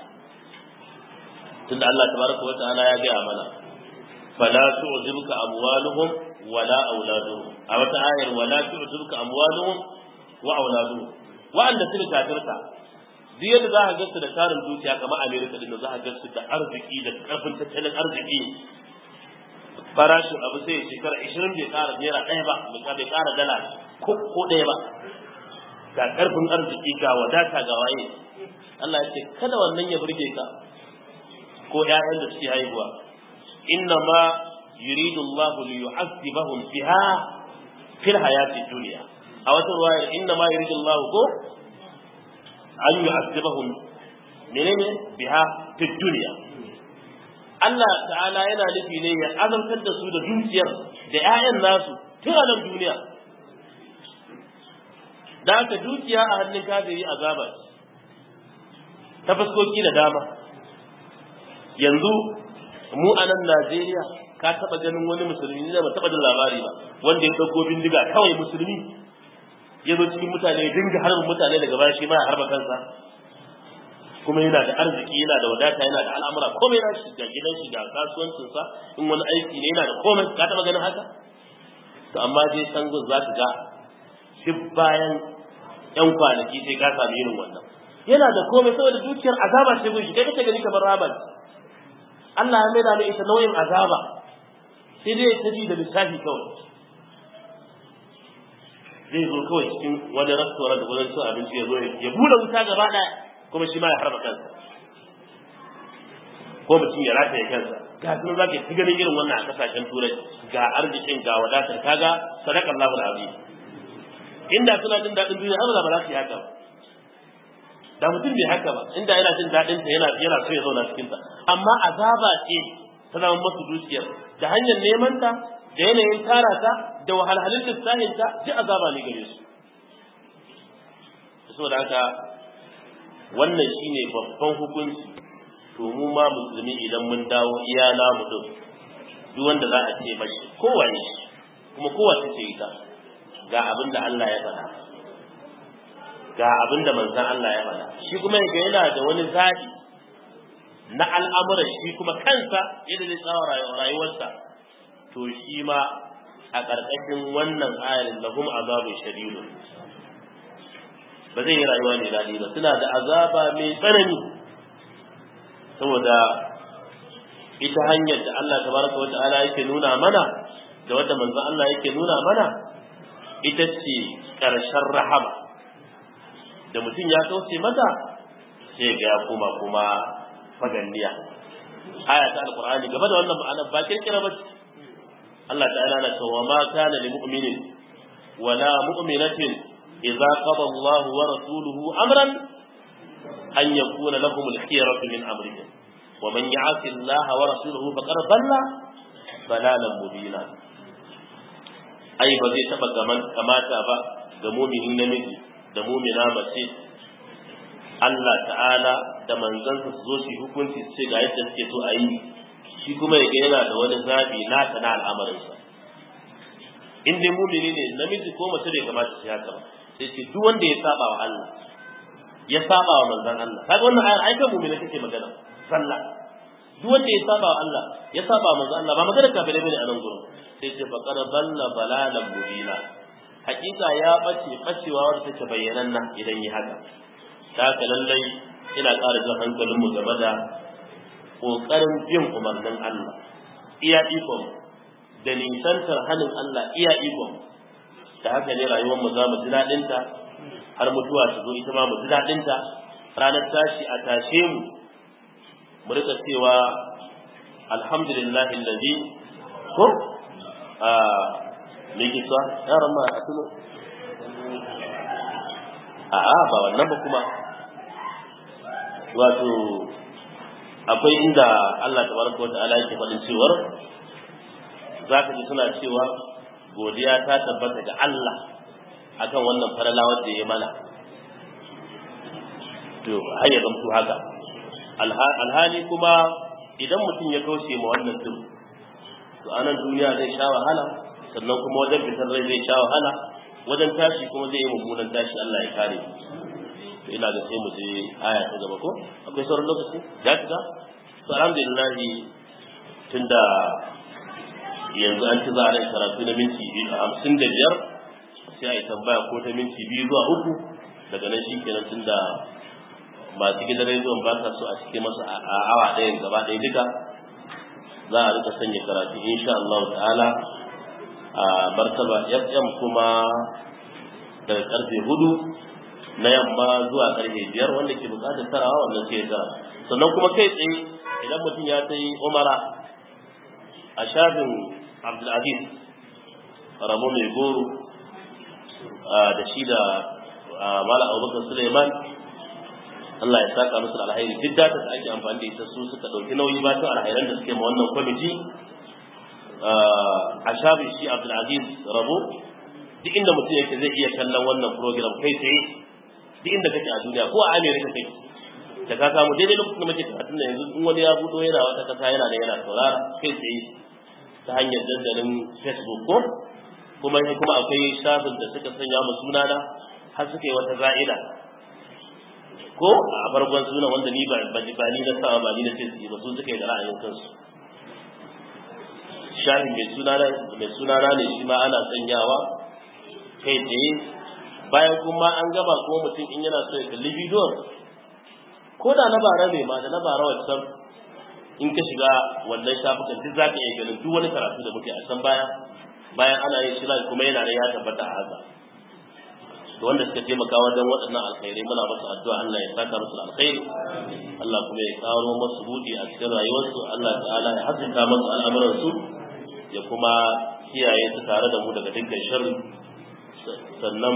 tunda Allah tabaraka wa ta'ala ya gaya mana fala tu'zibuka amwaluhum wala auladuhum a wata ayar wala tu'zibuka amwaluhum wa auladuhum wa'anda suka kafirta duk yadda za ka gasu da tarin dukiya kamar America din za ka gasu da arziki da karfin tattalin arziki farashin abu sai ya shekara 20 bai kara naira ɗaya ba bai kara dala ko ɗaya ba ga karfin arziki ga wadata ga waye Allah ya ce kada wannan ya burge ka ko ƴaƴan da suke haihuwa inna ma yuridu Allah li yu'azzibahum biha fil hayati dunya a wata ruwayar inna ma yuridu Allah ko an yu'azzibahum menene biha fid dunya Allah ta'ala yana nufi ne ya azabtar da su da dukiyar da 'ya'yan nasu tun a nan duniya da haka dukiya a hannun kafiri azaba ta fuskoki da dama yanzu mu a nan Najeriya ka taba ganin wani musulmi ne ba taba jin labari ba wanda ya dauko bindiga kawai musulmi ya zo cikin mutane ya dinga harbin mutane daga baya shi ma ya harba kansa kuma yana da arziki yana da wadata yana da al'amura komai na shi ga gidan shi ga kasuwancinsa in wani aiki ne yana da komai ka taba ganin haka to amma dai sangun za ka ga duk bayan yan kwanaki sai ka sami irin wannan yana da komai saboda dukiyar azaba ce gunshi kai kace gani kamar raban Allah ya maida mai ita nauyin azaba sai dai ta ji da lissafi kawai zai zo kawai cikin wani restaurant da wajen cin abinci ya zo ya bude wuta gaba daya kuma shi ma ya harba kansa ko mutum ya rataye kansa ga sun zaka yi ganin irin wannan a kasashen turai ga arzikin ga wadatar kaga sadaqar Allahu azim inda suna jin daɗin duniya amma ba za su yi haka ba da mutum bai haka ba inda yana jin daɗin ta yana yana so ya zauna cikin ta amma azaba ce ta zama masu dukiyar da hanyar neman ta da yanayin tara ta da wahalhalun lissahin ta ji azaba ne gare su saboda haka wannan shine babban hukunci to mu ma musulmi idan mun dawo iya namu din duk wanda za a ce mashi kowane kuma kowace ce ita ga abin da Allah ya faɗa ga abin da manzon Allah ya faɗa shi kuma yaga yana da wani zaɓi na al'amuran shi kuma kansa yadda zai tsawa rayuwarsa to shi ma a ƙarƙashin wannan ayarin lahum azabun shadidun ba zai yi rayuwa mai daɗi ba suna da azaba mai tsanani saboda ita hanyar da Allah tabaraka wa ta'ala yake nuna mana da wanda manzon Allah yake nuna mana ita ce ƙarshen rahama da mutum ya kauce mata sai ga ya koma kuma faganniya aya ta alqur'ani gaba da wannan ma'ana ba kirkira ba Allah ta'ala na cewa ma kana lil mu'minin wala mu'minatin idza qada Allah wa rasuluhu amran an yakuna lahum al-khiyaratu min amrihim wa man ya'si Allah wa rasuluhu faqad dhalla dalalan mubina ai ba zai taba gaman kamata ba ga muminin namiji da mumina mace Allah ta'ala da manzansa su zo su hukunci su ce ga yadda suke so a yi shi kuma ya yana da wani zabi nasa na al'amarinsa in dai mumini ne namiji ko mace bai kamata su haka ba sai ce duk wanda ya saba wa Allah ya saba wa manzon Allah kaga wannan ayar ai kan mumini take magana sallah duk wanda ya saba wa Allah ya saba wa manzon Allah ba magana kafirai bane a nan gurin sai ce faqad balla balalan mubina hakika ya bace bacewa wanda take bayyananna idan yi haka ta haka lallai ina ƙara jan hankalinmu game da ƙoƙarin bin umarnin Allah iya ikon da nisantar hannun Allah iya ikon da haka ne rayuwarmu za mu ji daɗinta har mutuwa ta zo ita ma mu ji daɗinta ranar tashi a tashe mu mu rika cewa alhamdulillahi allazi ko a me ke cewa yaran ma a tuno a'a ba wannan ba kuma wato akwai inda Allah tabaraka wata'ala yake faɗin cewar zaka ji suna cewa godiya ta tabbata ga Allah akan wannan farala wanda ya mana to har ya zamto haka alhali kuma idan mutum ya kauce ma wannan din to anan duniya zai sha wahala sannan kuma wajen fitar rai zai sha wahala wajen tashi kuma zai yi mummunan tashi Allah ya kare to ina ga sai mu je aya ta gaba ko akwai sauran lokaci ya fita to alhamdulillah tunda yanzu an ci za a karatu na minti hamsin da biyar sai a yi tambaya ko ta minti biyu zuwa uku daga nan shi kenan tunda masu gidan rediyon ba sa so a cike masu a awa ɗayan gaba ɗaya duka za a rika sanya karatu insha Allah ta'ala a martaba FM kuma daga karfe hudu na yamma zuwa karfe biyar wanda ke bukatar tarawa wannan sai ya tara sannan kuma kai tsaye idan mutum ya sai umara a shafin abdulaziz ramo mai goro da shi da mala abubakar suleiman Allah ya saka musu alhairi duk data da ake amfani da ita su suka ɗauki nauyi ba ta alhairan da suke ma wannan kwamiti a shafin shi abdulaziz rabo duk inda mutum yake zai iya kallon wannan program kai tsaye duk inda kake a duniya ko a amerika kake da ka samu daidai lokacin da muke karatun da yanzu in wani ya budo yana wata kasa yana da yana saurara kai tsaye ta hanyar dandalin facebook ko kuma kuma akwai shafin da suka sanya mu sunana har suka yi wata za'ida ko a farkon suna wanda ni ba ba ni na sawa ba ni na ce su ba su suka yi da ra'ayin kansu shafin mai sunana mai sunana ne shi ma ana sanyawa kai tsaye bayan kuma an gaba ko mutum in yana so ya kalli bidiyon ko da na bara ne ma da na bara wancan in ka shiga wannan shafukan duk za ka iya ganin duk wani karatu da muke a can baya bayan ana yin shi kuma yana da ya tabbata a haka da wanda suka taimaka wajen waɗannan alkhairai muna masu addu'a Allah ya saka musu alkhairi Allah kuma ya kawo masu buɗi a cikin rayuwarsu Allah ta'ala ya haskaka masu al'amuransu ya kuma kiyaye su tare da mu daga dukkan sharri sannan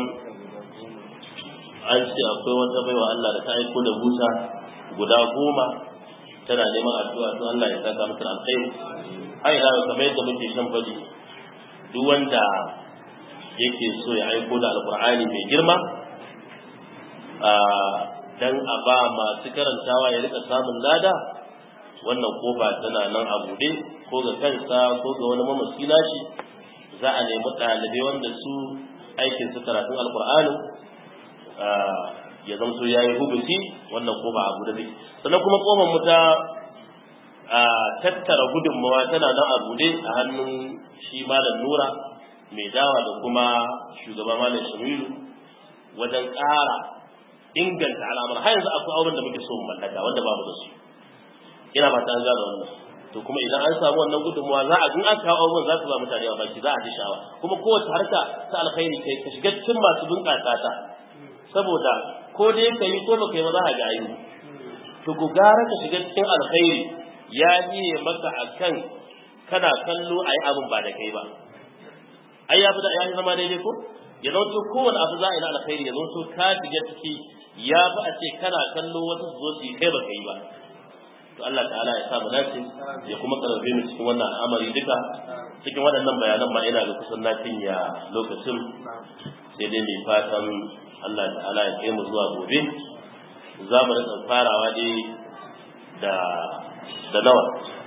an ce akwai wata baiwa Allah da ta aiko da buta guda goma tana neman addu'a to Allah ya saka mata alkhairi ai da kamar yadda muke shan faɗi duk wanda yake so ya aiko da alqur'ani mai girma dan a ba masu karantawa ya rika samun lada wannan kofa tana nan a buɗe ko ga kansa ko ga wani mamasi nashi za a nemi ɗalibai wanda su aikin su karatun alqur'ani ya zamto ya yi hubusi wannan ko ba abu da zai sannan kuma kofar mu ta tattara gudunmawa tana nan a bude a hannun shi malam nura mai dawa da kuma shugaba malam shamilu wajen ƙara inganta al'amar har yanzu akwai auren da muke so mu mallaka wanda babu da su ina ba ta an gane wannan to kuma idan an samu wannan gudunmawa za a in aka kawo abubuwan za su ba mutane a baki za a ji sha'awa kuma kowace harka ta alkhairi kai ka shiga cikin masu bunƙasa ta saboda ko dai ka yi ko baka yi ba za a ga ayi to ku gara ka shiga cikin alkhairi ya biye maka akan kana kallo ayi abin ba da kai ba ai ya fi ya zama daidai ko ya zanto kowane abu za a yi na alkhairi ya zanto ka shiga ciki ya fi a ce kana kallo wasu su zo su yi kai baka yi ba to Allah ta'ala ya sa mu dace ya kuma karbe mu cikin wannan al'amari duka cikin waɗannan bayanan ma ina ga kusan na ya lokacin sai dai mai fatan Allah ta'ala ya kai mu zuwa gobe za mu rika farawa dai da da nawa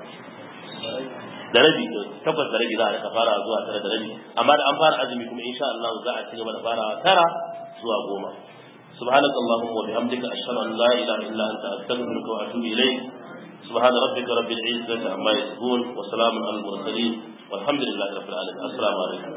da rabi tabbas da rabi za a rika farawa zuwa tara da rabi amma da an fara azumi kuma insha Allah za a ci gaba da farawa tara zuwa goma سبحانك اللهم وبحمدك أشهد أن لا إله إلا أنت أستغفرك وأتوب إليك سبحان ربك رب العزة عما يصفون وسلام على المرسلين والحمد لله رب العالمين السلام عليكم